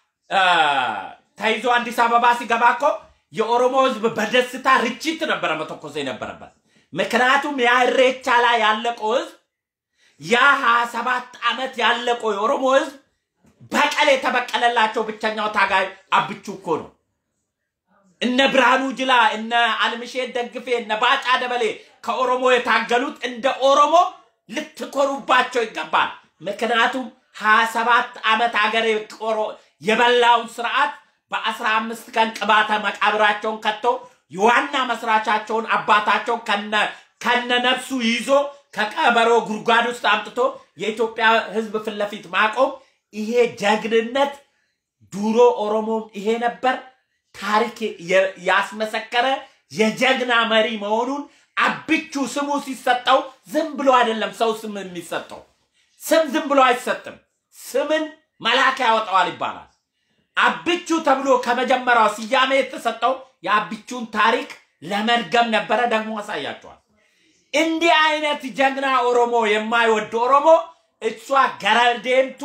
ተይዞ አዲስ አበባ ሲገባ እኮ የኦሮሞ ህዝብ በደስታ ርችት ነበረ መተኮስ የነበረበት። ምክንያቱም ያ ኢሬቻ ላይ ያለቀው ህዝብ ያ ሀያ ሰባት ዓመት ያለቀው የኦሮሞ ህዝብ በቀል የተበቀለላቸው ብቸኛው ታጋይ አብቹ እኮ ነው። እነ ብርሃኑ ጅላ፣ እነ አልምሼት ደግፌ፣ እነ ባጫ ደበሌ ከኦሮሞ የታገሉት እንደ ኦሮሞ ልትኮሩባቸው ይገባል። ምክንያቱም ሀያ ሰባት ዓመት ሀገር የበላውን ስርዓት በአስራ አምስት ቀን ቅባተ መቃብራቸውን ከቶ የዋና መስራቻቸውን አባታቸውን ከነ ነፍሱ ይዞ ከቀበሮ ጉድጓድ ውስጥ አምጥቶ የኢትዮጵያ ሕዝብ ፊት ለፊት ማቆም ይሄ ጀግንነት ድሮ ኦሮሞም ይሄ ነበር። ታሪክ ያስመሰከረ የጀግና መሪ መሆኑን አብቹ ስሙ ሲሰጠው ዝም ብሎ አይደለም ሰው ስም የሚሰጠው። ስም ዝም ብሎ አይሰጥም። ስምን መልአክ ያወጣዋል ይባላል። አብቹ ተብሎ ከመጀመሪያው ስያሜ የተሰጠው የአብቹን ታሪክ ለመድገም ነበረ። ደግሞ ያሳያቸዋል። እንዲህ አይነት ጀግና ኦሮሞ የማይወድ ኦሮሞ እሷ ገረዴምቱ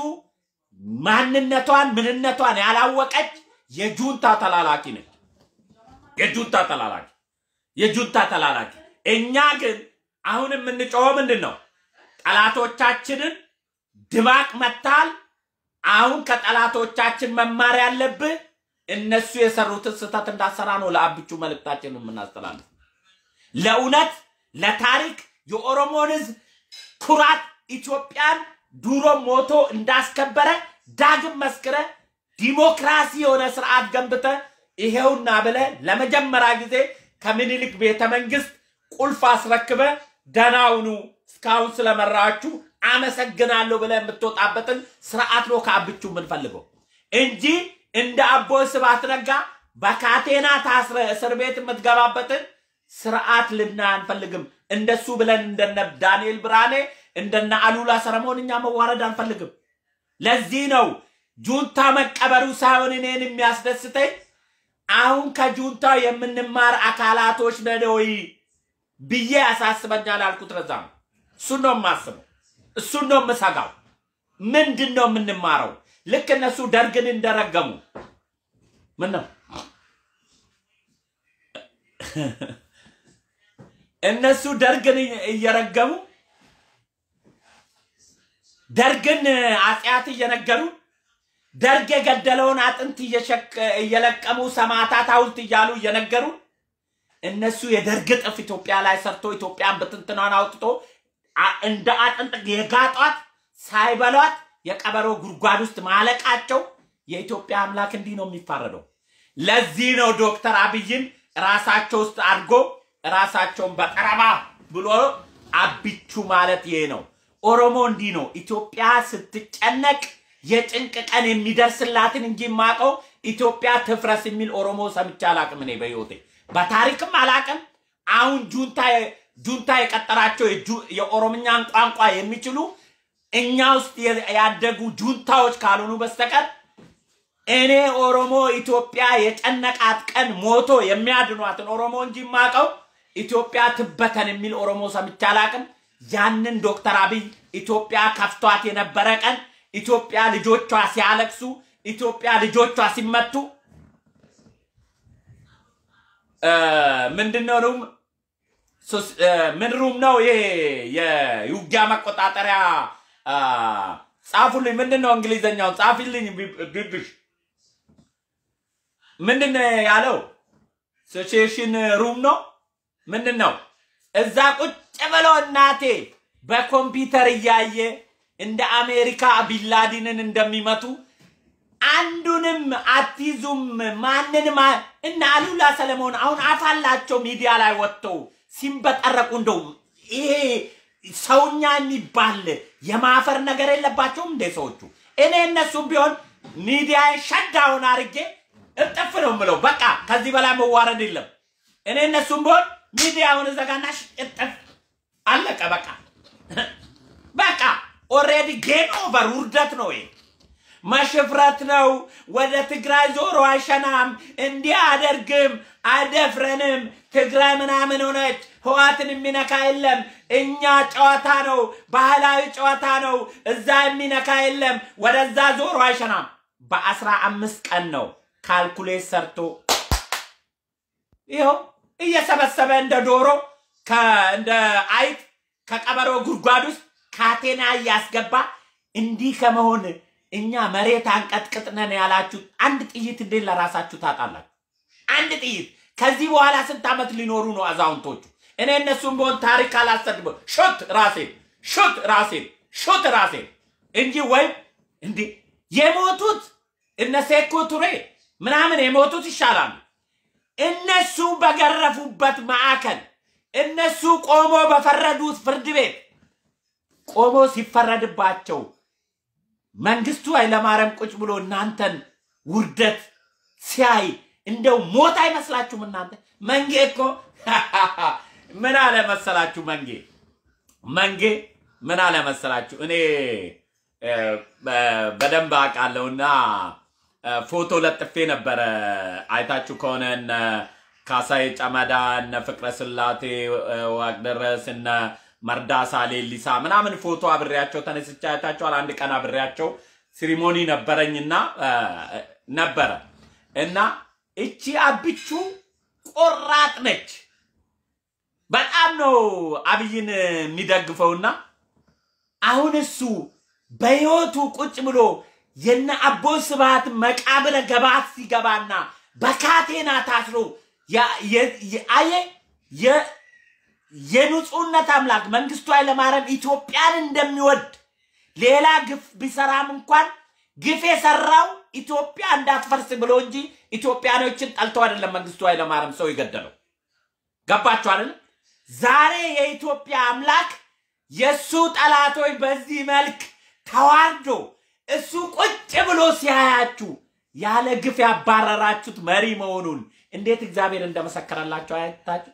ማንነቷን ምንነቷን ያላወቀች የጁንታ ተላላኪ ነች። የጁንታ ተላላኪ የጁንታ ተላላኪ። እኛ ግን አሁን የምንጮኸው ምንድን ነው? ጠላቶቻችንን ድባቅ መታል። አሁን ከጠላቶቻችን መማር ያለብህ እነሱ የሰሩትን ስህተት እንዳሰራ ነው። ለአብቹ መልእክታችን የምናስተላልፍ ለእውነት ለታሪክ የኦሮሞን ሕዝብ ኩራት ኢትዮጵያን ድሮ ሞቶ እንዳስከበረ ዳግም መስክረ ዲሞክራሲ የሆነ ስርዓት ገንብተ ይሄውና ብለ ለመጀመሪያ ጊዜ ከምኒልክ ቤተ መንግስት ቁልፍ አስረክበ ደናውኑ እስካሁን ስለመራችሁ አመሰግናለሁ ብለ የምትወጣበትን ስርዓት ነው ከአብቹ የምንፈልገው እንጂ እንደ አቦ ስብሐት ነጋ በካቴና ታስረ እስር ቤት የምትገባበትን ስርዓት ልና አንፈልግም። እንደሱ ብለን እንደነ ዳንኤል ብርሃኔ እንደነ አሉላ ሰለሞን እኛ መዋረድ አንፈልግም። ለዚህ ነው ጁንታ መቀበሩ ሳይሆን እኔን የሚያስደስተኝ አሁን ከጁንታ የምንማር አካላቶች ነን ወይ ብዬ ያሳስበኛል ያልኩት ለዛ ነው። እሱን ነው የማስበው፣ እሱን ነው የምሰጋው። ምንድን ነው የምንማረው? ልክ እነሱ ደርግን እንደረገሙ ምን ነው እነሱ ደርግን እየረገሙ ደርግን አጽያት እየነገሩ ደርግ የገደለውን አጥንት እየለቀሙ ሰማዕታት ሐውልት እያሉ እየነገሩ እነሱ የደርግ ጥፍ ኢትዮጵያ ላይ ሰርቶ ኢትዮጵያን ብትንትኗን አውጥቶ እንደ አጥንት የጋጧት ሳይበሏት የቀበሮ ጉድጓድ ውስጥ ማለቃቸው የኢትዮጵያ አምላክ እንዲህ ነው የሚፋረደው። ለዚህ ነው ዶክተር አብይን ራሳቸው ውስጥ አድርጎ ራሳቸውን በጠረባ ብሎ አብቹ ማለት ይሄ ነው። ኦሮሞ እንዲህ ነው። ኢትዮጵያ ስትጨነቅ የጭንቅ ቀን የሚደርስላትን እንጂ የማውቀው ኢትዮጵያ ትፍረስ የሚል ኦሮሞ ሰምቼ አላቅም። እኔ በህይወቴ በታሪክም አላቅም። አሁን ጁንታ ጁንታ የቀጠራቸው የኦሮምኛን ቋንቋ የሚችሉ እኛ ውስጥ ያደጉ ጁንታዎች ካልሆኑ በስተቀር እኔ ኦሮሞ ኢትዮጵያ የጨነቃት ቀን ሞቶ የሚያድኗትን ኦሮሞ እንጂ የማውቀው ኢትዮጵያ ትበተን የሚል ኦሮሞ ሰምቼ አላቅም። ያንን ዶክተር አብይ ኢትዮጵያ ከፍቷት የነበረ ቀን ኢትዮጵያ ልጆቿ ሲያለቅሱ፣ ኢትዮጵያ ልጆቿ ሲመቱ ምንድን ነው ሩም ምን ሩም ነው ይሄ የውጊያ መቆጣጠሪያ ጻፉልኝ። ምንድን ነው እንግሊዘኛውን ጻፊልኝ ቢብሽ ምንድን ነው ያለው? ሲቹዌሽን ሩም ነው ምንድን ነው? እዛ ቁጭ ብሎ እናቴ በኮምፒውተር እያየ እንደ አሜሪካ ቢንላዲንን እንደሚመቱ አንዱንም አትይዙም። ማንንም እና አሉላ ሰለሞን አሁን አፋላቸው ሚዲያ ላይ ወጥተው ሲንበጠረቁ እንደው ይሄ ሰውኛ የሚባል የማፈር ነገር የለባቸውም እንደ ሰዎቹ። እኔ እነሱም ቢሆን ሚዲያ ሸዳውን አርጌ እጥፍ ነው ምለው። በቃ ከዚህ በላይ መዋረድ የለም። እኔ እነሱም ቢሆን ሚዲያውን ዘጋና እጥፍ አለቀ። በቃ በቃ ኦሬዲ ጌም ኦቨር ውርደት ነው ይሄ። መሽፍረት ነው። ወደ ትግራይ ዞሮ አይሸናም፣ እንዲህ አደርግም፣ አይደፍረንም። ትግራይ ምናምን ሆነች፣ ህዋትን የሚነካ የለም። እኛ ጨዋታ ነው፣ ባህላዊ ጨዋታ ነው። እዛ የሚነካ የለም። ወደዛ ዞሮ አይሸናም። በአስራ አምስት ቀን ነው ካልኩሌት ሰርቶ ይኸው እየሰበሰበ እንደ ዶሮ እንደ አይጥ ከቀበሮ ጉድጓድ ውስጥ ካቴና እያስገባ እንዲህ ከመሆን እኛ መሬት አንቀጥቅጥነን ያላችሁ አንድ ጥይት እንዴት ለራሳችሁ ታጣላችሁ? አንድ ጥይት። ከዚህ በኋላ ስንት ዓመት ሊኖሩ ነው አዛውንቶቹ? እኔ እነሱም ቢሆን ታሪክ አላሰድበ ሾት ራሴን ሾት ራሴን ሾት ራሴን እንጂ ወይም እንዲ የሞቱት እነ ሴኮ ቱሬ ምናምን የሞቱት ይሻላሉ። እነሱ በገረፉበት ማዕከል እነሱ ቆሞ በፈረዱት ፍርድ ቤት ቆሞ ሲፈረድባቸው መንግስቱ ኃይለማርያም ቁጭ ብሎ እናንተን ውርደት ሲያይ እንደው ሞት አይመስላችሁም? እናንተ መንጌ እኮ ምን አለ መሰላችሁ? መንጌ መንጌ ምን አለ መሰላችሁ? እኔ እ፣ በ- በደንብ አውቃለሁና እ፣ ፎቶ ለጥፌ ነበረ። አይታችሁ ከሆነ እነ ካሳዬ ጨመዳ፣ እነ ፍቅረ ስላቴ እ፣ ዋቅደረስ፣ እነ መርዳሳ ሌሊሳ ምናምን ፎቶ አብሬያቸው ተነስቼ አይታችኋል። አንድ ቀን አብሬያቸው ሲሪሞኒ ነበረኝና እ፣ ነበረ እና እቺ አብቹ ቆራጥ ነች። በጣም ነው አብይን የሚደግፈውና አሁን እሱ በሕይወቱ ቁጭ ብሎ የነ አቦይ ስብሃት መቃብረ ገባት ሲገባና በካቴና ታስሮ ያ- የ- የ- አየ የ- የንጹህነት አምላክ መንግስቱ ኃይለማርያም ኢትዮጵያን እንደሚወድ ሌላ ግፍ ቢሰራም እንኳን ግፍ የሰራው ኢትዮጵያ እንዳትፈርስ ብሎ እንጂ ኢትዮጵያኖችን ጠልተው አይደለም መንግስቱ ኃይለማርያም ሰው የገደለው። ገባችሁ አይደል? ዛሬ የኢትዮጵያ አምላክ የእሱ ጠላቶች በዚህ መልክ ተዋርዶ እሱ ቁጭ ብሎ ሲያያችሁ ያለ ግፍ ያባረራችሁት መሪ መሆኑን እንዴት እግዚአብሔር እንደመሰከረላቸው አያታችሁ?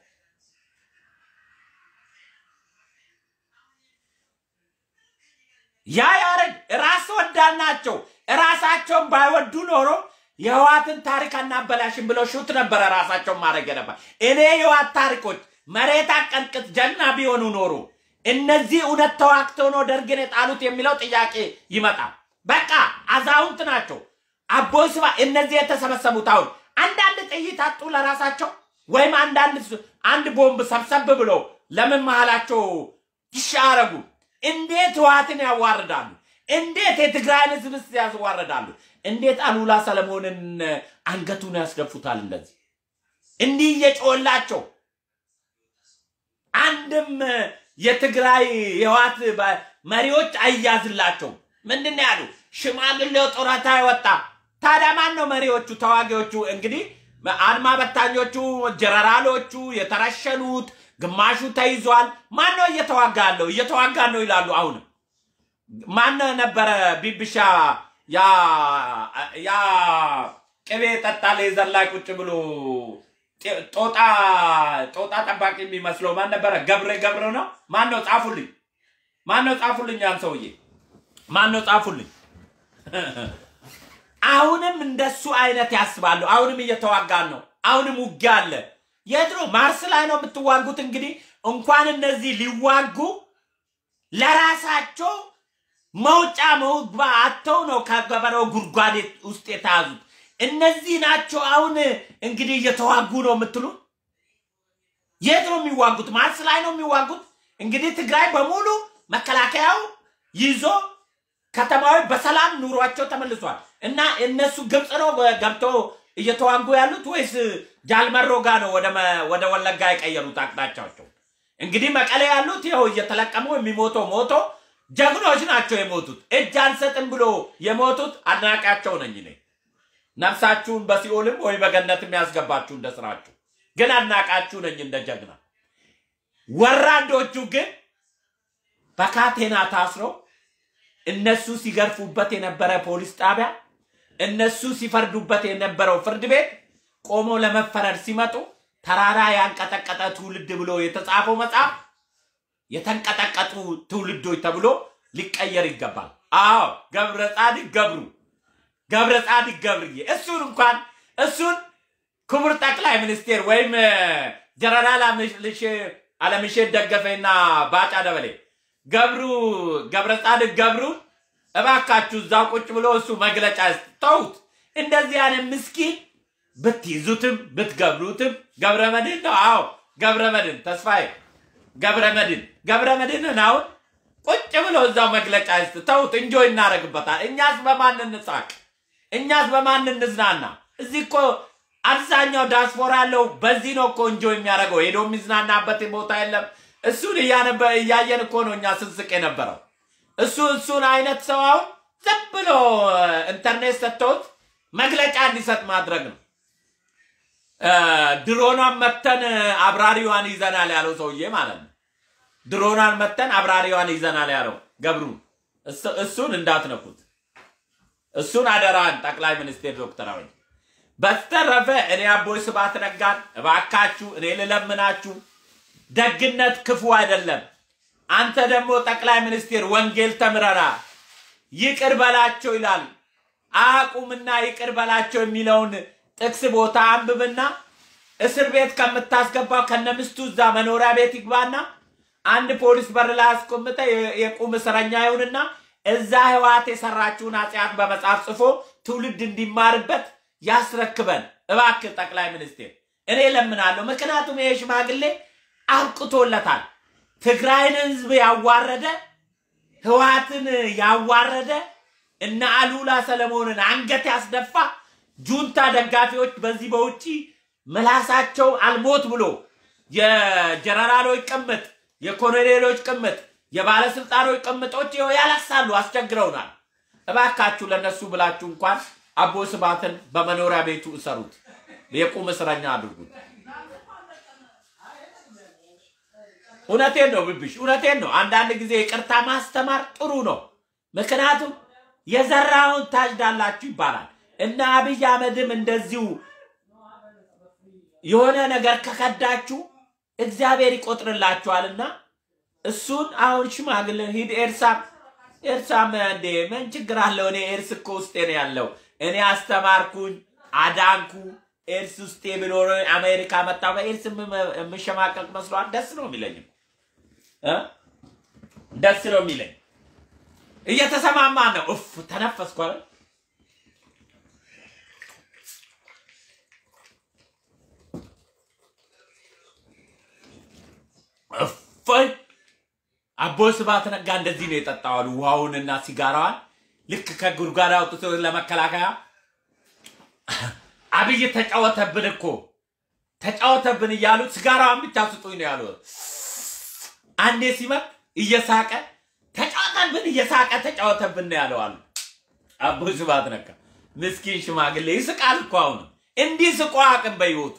ያ ያረድ ራስ ወዳድ ናቸው። ራሳቸውን ባይወዱ ኖሮ የህዋትን ታሪክ አናበላሽም ብለው ሹት ነበረ ራሳቸውን ማድረግ ነበር። እኔ የህዋት ታሪኮች መሬት አቀንቅጥ ጀግና ቢሆኑ ኖሮ እነዚህ እውነት ተዋግተው ነው ደርግን የጣሉት የሚለው ጥያቄ ይመጣል። በቃ አዛውንት ናቸው። አቦይ ስብሃ እነዚህ የተሰበሰቡት አሁን አንዳንድ ጥይት አጡ ለራሳቸው ወይም አንዳንድ ስ- አንድ ቦምብ ሰብሰብ ብሎ ለምን መሃላቸው ይሻረጉ? እንዴት ህወሓትን ያዋርዳሉ? እንዴት የትግራይን ህዝብስ ያዋርዳሉ? እንዴት አሉላ ሰለሞንን አንገቱን ያስደፉታል? እንደዚህ እንዲህ እየጮላቸው አንድም የትግራይ የህወሓት በ- መሪዎች አይያዝላቸውም። ምንድን ነው ያሉ? ሽማግሌው ጡረታ ይወጣ። ታዲያ ማን ነው መሪዎቹ? ተዋጊዎቹ እንግዲህ አድማ በታኞቹ፣ ጀነራሎቹ የተረሸኑት፣ ግማሹ ተይዟል። ማን ነው እየተዋጋ ያለው? እየተዋጋ ነው ይላሉ። አሁንም ማን ነበረ ቢብሻ ያ ያ ቅቤ ጠጣ ሌዘር ላይ ቁጭ ብሎ ጤ- ጦጣ ጦጣ ጠባቂ የሚመስለው ማን ነበረ? ገብረ ገብረ ነው። ማን ነው? ጻፉልኝ። ማን ነው? ጻፉልኝ። ያን ሰውዬ ማን ነው? ጻፉልኝ። አሁንም እንደሱ አይነት ያስባሉ። አሁንም እየተዋጋን ነው። አሁንም ውጊያ አለ። የት ነው? ማርስ ላይ ነው የምትዋጉት። እንግዲህ እንኳን እነዚህ ሊዋጉ ለራሳቸው መውጫ መውግባ አጥተው ነው ከገበሬው ጉድጓድ ውስጥ የተያዙት። እነዚህ ናቸው አሁን እንግዲህ እየተዋጉ ነው የምትሉ። የት ነው የሚዋጉት? ማርስ ላይ ነው የሚዋጉት። እንግዲህ ትግራይ በሙሉ መከላከያው ይዞ ከተማዎች በሰላም ኑሯቸው ተመልሷል። እና እነሱ ግብፅ ነው ገብተው እየተዋጉ ያሉት ወይስ ጃልመሮ ጋ ነው ወደ መ- ወደ ወለጋ የቀየሩት አቅጣጫቸው? እንግዲህ መቀሌ ያሉት ይኸው እየተለቀሙ የሚሞተው ሞቶ ጀግኖች ናቸው የሞቱት። እጅ አንሰጥም ብሎ የሞቱት አድናቂያቸው ነኝ እኔ። ነፍሳችሁን በሲኦልም ወይ በገነትም ያስገባችሁ እንደ ስራችሁ፣ ግን አድናቃችሁ ነኝ እንደ ጀግና። ወራዶቹ ግን በካቴና ታስረው እነሱ ሲገርፉበት የነበረ ፖሊስ ጣቢያ እነሱ ሲፈርዱበት የነበረው ፍርድ ቤት ቆሞ ለመፈረድ ሲመጡ ተራራ ያንቀጠቀጠ ትውልድ ብሎ የተጻፈው መጽሐፍ የተንቀጠቀጡ ትውልዶች ተብሎ ሊቀየር ይገባል። አዎ ገብረ ጻድቅ ገብሩ ገብረ ጻድቅ ገብርዬ እሱን እንኳን እሱን ክቡር ጠቅላይ ሚኒስቴር ወይም እ፣ ጀነራል አምልሽ- አለምሼት ደገፈና ባጫ ደበሌ ገብሩ ገብረ ጻድቅ ገብሩን እባካችሁ እዛ ቁጭ ብሎ እሱ መግለጫ ይስጥ። ተውት። እንደዚህ አይነት ምስኪን ብትይዙትም ብትገብሩትም ገብረ መድህን ነው። አዎ ገብረ መድህን ተስፋዬ ገብረ መድህን ገብረ መድህንን አሁን ቁጭ ብሎ እዛው መግለጫ ይስጥ። ተውት። እንጆ እናደርግበታል። እኛስ በማን እንሳቅ? እኛስ በማን እንዝናና? እዚህ እኮ አብዛኛው ዳስፖራ ያለው በዚህ ነው እኮ እንጆ የሚያደርገው ሄዶ የሚዝናናበት ቦታ የለም። እሱን እያነበ እያየን እኮ ነው እኛ ስንስቅ የነበረው። እሱ እሱን አይነት ሰው አሁን ዝም ብሎ ኢንተርኔት ሰጥተውት መግለጫ እንዲሰጥ ማድረግ ነው። ድሮኗን መተን አብራሪዋን ይዘናል ያለው ሰውዬ ማለት ነው። ድሮኗን መተን አብራሪዋን ይዘናል ያለው ገብሩ፣ እሱን እንዳትነኩት። እሱን አደራን ጠቅላይ ሚኒስቴር ዶክተር አብይ። በስተረፈ እኔ አቦይ ስብሐት ነጋን እባካችሁ እኔ ልለምናችሁ፣ ደግነት ክፉ አይደለም። አንተ ደግሞ ጠቅላይ ሚኒስቴር ወንጌል ተምረራ ይቅር በላቸው ይላል። አቁምና ይቅር በላቸው የሚለውን ጥቅስ ቦታ አንብብና እስር ቤት ከምታስገባው ከነምስቱ እዛ መኖሪያ ቤት ይግባና አንድ ፖሊስ በር ላይ አስቆምጠ የቁም እስረኛ ይሁንና እዛ ህወሓት የሰራችውን ኃጢአት በመጽሐፍ ጽፎ ትውልድ እንዲማርበት ያስረክበን እባክህ ጠቅላይ ሚኒስቴር፣ እኔ ለምናለሁ። ምክንያቱም ይሄ ሽማግሌ አብቅቶለታል። ትግራይን ህዝብ ያዋረደ ህወሓትን ያዋረደ እነ አሉላ ሰለሞንን አንገት ያስደፋ ጁንታ ደጋፊዎች በዚህ በውጭ ምላሳቸው አልሞት ብሎ የጀነራሎች ቅምጥ፣ የኮሎኔሎች ቅምጥ፣ የባለስልጣኖች ቅምጦች ይኸው ያለቅሳሉ፣ አስቸግረውናል። እባካችሁ ለነሱ ብላችሁ እንኳን አቦ ስብሐትን በመኖሪያ ቤቱ እሰሩት፣ የቁም እስረኛ አድርጉት። እውነቴን ነው ብብሽ፣ እውነቴን ነው። አንዳንድ ጊዜ ይቅርታ ማስተማር ጥሩ ነው። ምክንያቱም የዘራውን ታጭዳላችሁ ይባላል። እና አብይ አህመድም እንደዚሁ የሆነ ነገር ከከዳችሁ እግዚአብሔር ይቆጥርላችኋልና እሱን አሁን ሽማግሌ ሂድ ኤርሳም ኤርሳም እንዴ ምን ችግር አለው? እኔ ኤርስ እኮ ውስጤ ነው ያለው። እኔ አስተማርኩኝ፣ አዳንኩ። ኤርስ ውስጤ ብኖር አሜሪካ መጣ በኤርስ የምሸማቀቅ መስሏል። ደስ ነው የሚለኝም ደስ ነው የሚለኝ። እየተሰማማ ነው። እፍ ተነፈስኩ አይደል? እፎይ አቦይ ስብሐት ነጋ እንደዚህ ነው የጠጣዋሉ ውሃውንና ሲጋራዋን ልክ ከጉድጓድ አውጥቶ ለመከላከያ አብይ ተጫወተብን እኮ ተጫወተብን እያሉ ሲጋራዋን ብቻ ስጡኝ ነው ያሉ። አንዴ ሲመጥ እየሳቀ ተጫወተብን እየሳቀ ተጫወተብን ነው ያለው አሉ። አቦይ ስብሐት ነጋ ምስኪን ሽማግሌ ይስቃል እኮ አሁንም እንዲህ ስቆ አቅም በህይወቱ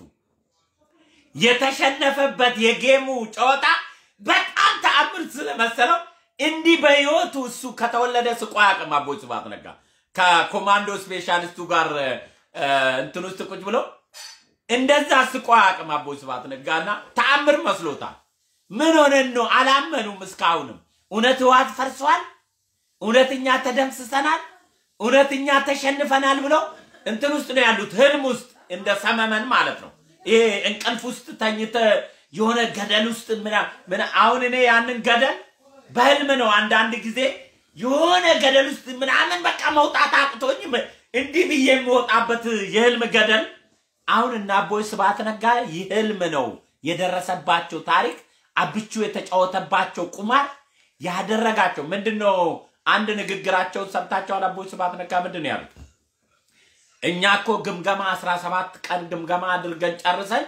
የተሸነፈበት የጌሙ ጨዋታ በጣም ተአምር ስለመሰለው እንዲህ በህይወቱ እሱ ከተወለደ ስቆ አቅም አቦይ ስብሐት ነጋ ከኮማንዶ ስፔሻሊስቱ ጋር እንትን ውስጥ ቁጭ ብሎ እንደዛ ስቆ አቅም አቦይ ስብሐት ነጋና ተአምር መስሎታል። ምን ሆነን ነው? አላመኑም እስካሁንም። እውነት ህወሓት ፈርሷል፣ እውነትኛ ተደምስሰናል፣ እውነትኛ ተሸንፈናል ብለው እንትን ውስጥ ነው ያሉት፣ ህልም ውስጥ እንደ ሰመመን ማለት ነው። ይሄ እንቅልፍ ውስጥ ተኝተ የሆነ ገደል ውስጥ ምና አሁን እኔ ያንን ገደል በህልም ነው አንዳንድ ጊዜ የሆነ ገደል ውስጥ ምናምን በቃ መውጣት አቅቶኝ እንዲህ ብዬ የምወጣበት የህልም ገደል አሁን እና አቦይ ስብሐት ነጋ ይህ ህልም ነው የደረሰባቸው ታሪክ አብቹ የተጫወተባቸው ቁማር ያደረጋቸው ምንድን ነው? አንድ ንግግራቸውን ሰምታቸዋል። አቦይ ስብሐት ነጋ ምንድን ነው ያሉት? እኛ እኮ ግምገማ 17 ቀን ግምገማ አድርገን ጨርሰን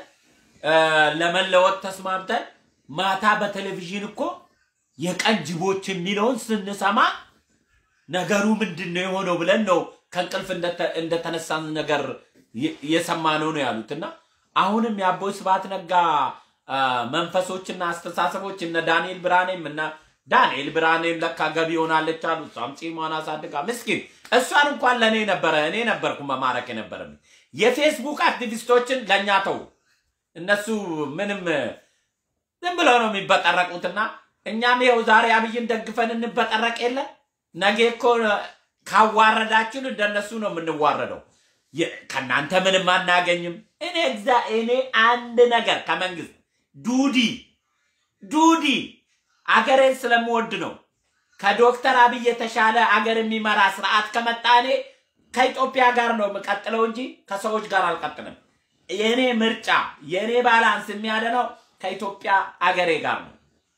ለመለወጥ ተስማምተን ማታ በቴሌቪዥን እኮ የቀን ጅቦች የሚለውን ስንሰማ ነገሩ ምንድን ነው የሆነው ብለን ነው ከእንቅልፍ እንደተነሳን ነገር የሰማነው ነው ያሉት። እና አሁንም የአቦይ ስብሐት ነጋ መንፈሶችና አስተሳሰቦች እነ ዳንኤል ብርሃኔም እና ዳንኤል ብርሃኔም ለካ ገቢ ሆናለች አሉ። እሷም ጺሟን አሳድጋ ምስኪን እሷን እንኳን ለእኔ ነበረ እኔ ነበርኩ መማረክ የነበረብኝ። የፌስቡክ አክቲቪስቶችን ለእኛ ተው። እነሱ ምንም ዝም ብለው ነው የሚበጠረቁትና እኛም ይኸው ዛሬ አብይን ደግፈን እንበጠረቅ የለ ነገ እኮ ካዋረዳችን እንደነሱ ነው የምንዋረደው። ከእናንተ ምንም አናገኝም። እኔ እዛ እኔ አንድ ነገር ከመንግስት ዱዲ ዱዲ አገሬን ስለምወድ ነው። ከዶክተር አብይ የተሻለ አገር የሚመራ ስርዓት ከመጣ እኔ ከኢትዮጵያ ጋር ነው የምቀጥለው እንጂ ከሰዎች ጋር አልቀጥልም። የእኔ ምርጫ የእኔ ባላንስ የሚያደነው ከኢትዮጵያ አገሬ ጋር ነው።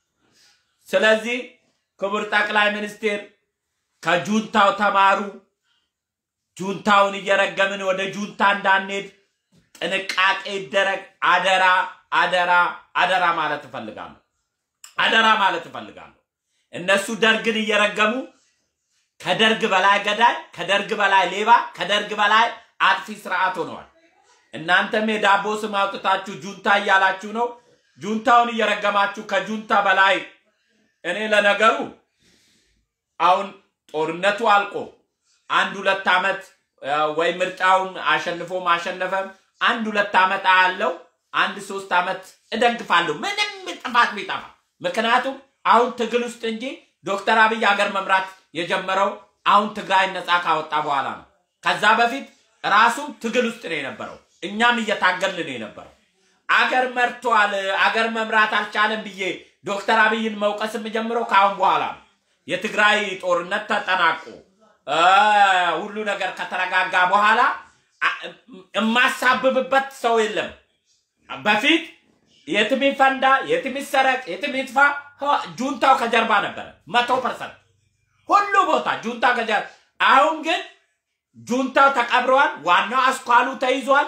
ስለዚህ ክቡር ጠቅላይ ሚኒስቴር ከጁንታው ተማሩ። ጁንታውን እየረገምን ወደ ጁንታ እንዳንሄድ ጥንቃቄ ይደረግ። አደራ አደራ አደራ ማለት እፈልጋለሁ። አደራ ማለት እፈልጋለሁ። እነሱ ደርግን እየረገሙ ከደርግ በላይ ገዳይ፣ ከደርግ በላይ ሌባ፣ ከደርግ በላይ አጥፊ ስርዓት ሆነዋል። እናንተም የዳቦ ስም አውጥታችሁ ጁንታ እያላችሁ ነው። ጁንታውን እየረገማችሁ ከጁንታ በላይ እኔ ለነገሩ አሁን ጦርነቱ አልቆ አንድ ሁለት ዓመት ወይ ምርጫውን አሸንፎ ማሸነፈም አንድ ሁለት ዓመት አያለው አንድ ሶስት ዓመት እደግፋለሁ ምንም ጥፋት ቢጠፋ። ምክንያቱም አሁን ትግል ውስጥ እንጂ ዶክተር አብይ ሀገር መምራት የጀመረው አሁን ትግራይ ነፃ ካወጣ በኋላ ነው። ከዛ በፊት ራሱም ትግል ውስጥ ነው የነበረው። እኛም እየታገልን ነው የነበረው። አገር መርቷል፣ አገር መምራት አልቻለም ብዬ ዶክተር አብይን መውቀስ የምጀምረው ከአሁን በኋላ ነው። የትግራይ ጦርነት ተጠናቆ ሁሉ ነገር ከተረጋጋ በኋላ የማሳብብበት ሰው የለም። በፊት የትም ይፈንዳ፣ የትም ይሰረቅ፣ የትም ይጥፋ፣ ጁንታው ከጀርባ ነበረ። መቶ ፐርሰንት ሁሉ ቦታ ጁንታ ከጀርባ። አሁን ግን ጁንታው ተቀብረዋል። ዋናው አስኳሉ ተይዟል።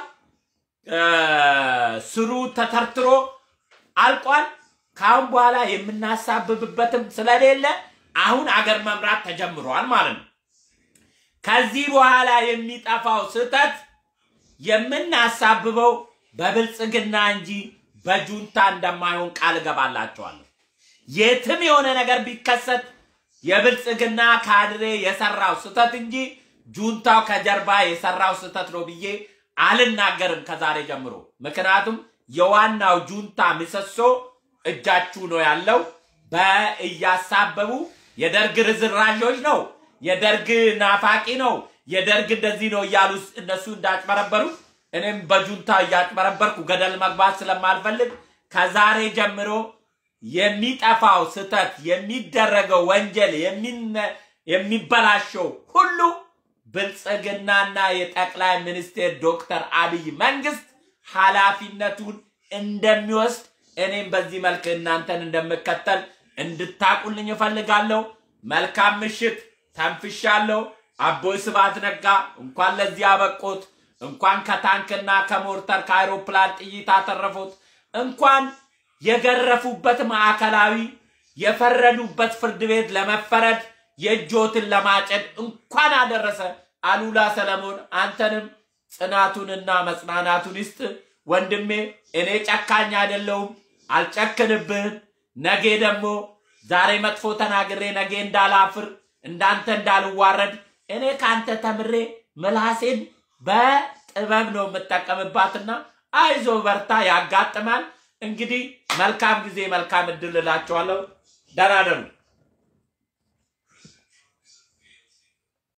ስሩ ተተርትሮ አልቋል። ከአሁን በኋላ የምናሳብብበትም ስለሌለ አሁን አገር መምራት ተጀምሯል ማለት ነው። ከዚህ በኋላ የሚጠፋው ስህተት የምናሳብበው በብልጽግና እንጂ በጁንታ እንደማይሆን ቃል እገባላቸዋለሁ። የትም የሆነ ነገር ቢከሰት የብልጽግና ካድሬ የሰራው ስህተት እንጂ ጁንታው ከጀርባ የሰራው ስህተት ነው ብዬ አልናገርም ከዛሬ ጀምሮ። ምክንያቱም የዋናው ጁንታ ምሰሶ እጃችሁ ነው ያለው። በእያሳበቡ የደርግ ርዝራዦች ነው፣ የደርግ ናፋቂ ነው፣ የደርግ እንደዚህ ነው እያሉ እነሱ እንዳጭበረበሩት እኔም በጁንታ እያጭበረበርኩ ገደል መግባት ስለማልፈልግ ከዛሬ ጀምሮ የሚጠፋው ስህተት፣ የሚደረገው ወንጀል፣ የሚበላሸው ሁሉ ብልጽግናና የጠቅላይ ሚኒስቴር ዶክተር አብይ መንግስት ኃላፊነቱን እንደሚወስድ እኔም በዚህ መልክ እናንተን እንደምከተል እንድታቁልኝ እፈልጋለሁ። መልካም ምሽት። ተንፍሻለሁ። አቦይ ስብሐት ነጋ እንኳን ለዚህ አበቁት። እንኳን ከታንክና ከሞርተር ከአይሮፕላን ጥይት አተረፉት። እንኳን የገረፉበት ማዕከላዊ የፈረዱበት ፍርድ ቤት ለመፈረድ የእጆትን ለማጨድ እንኳን አደረሰ። አሉላ ሰለሞን አንተንም ጽናቱንና መጽናናቱን ይስጥ ወንድሜ። እኔ ጨካኝ አይደለሁም፣ አልጨክንብህም። ነገ ደግሞ ዛሬ መጥፎ ተናግሬ ነገ እንዳላፍር እንዳንተ እንዳልዋረድ እኔ ከአንተ ተምሬ ምላሴን በጥበብ ነው የምጠቀምባትና አይዞ በርታ፣ ያጋጥማል። እንግዲህ መልካም ጊዜ መልካም እድል እላቸዋለሁ። ደህና ደሩ።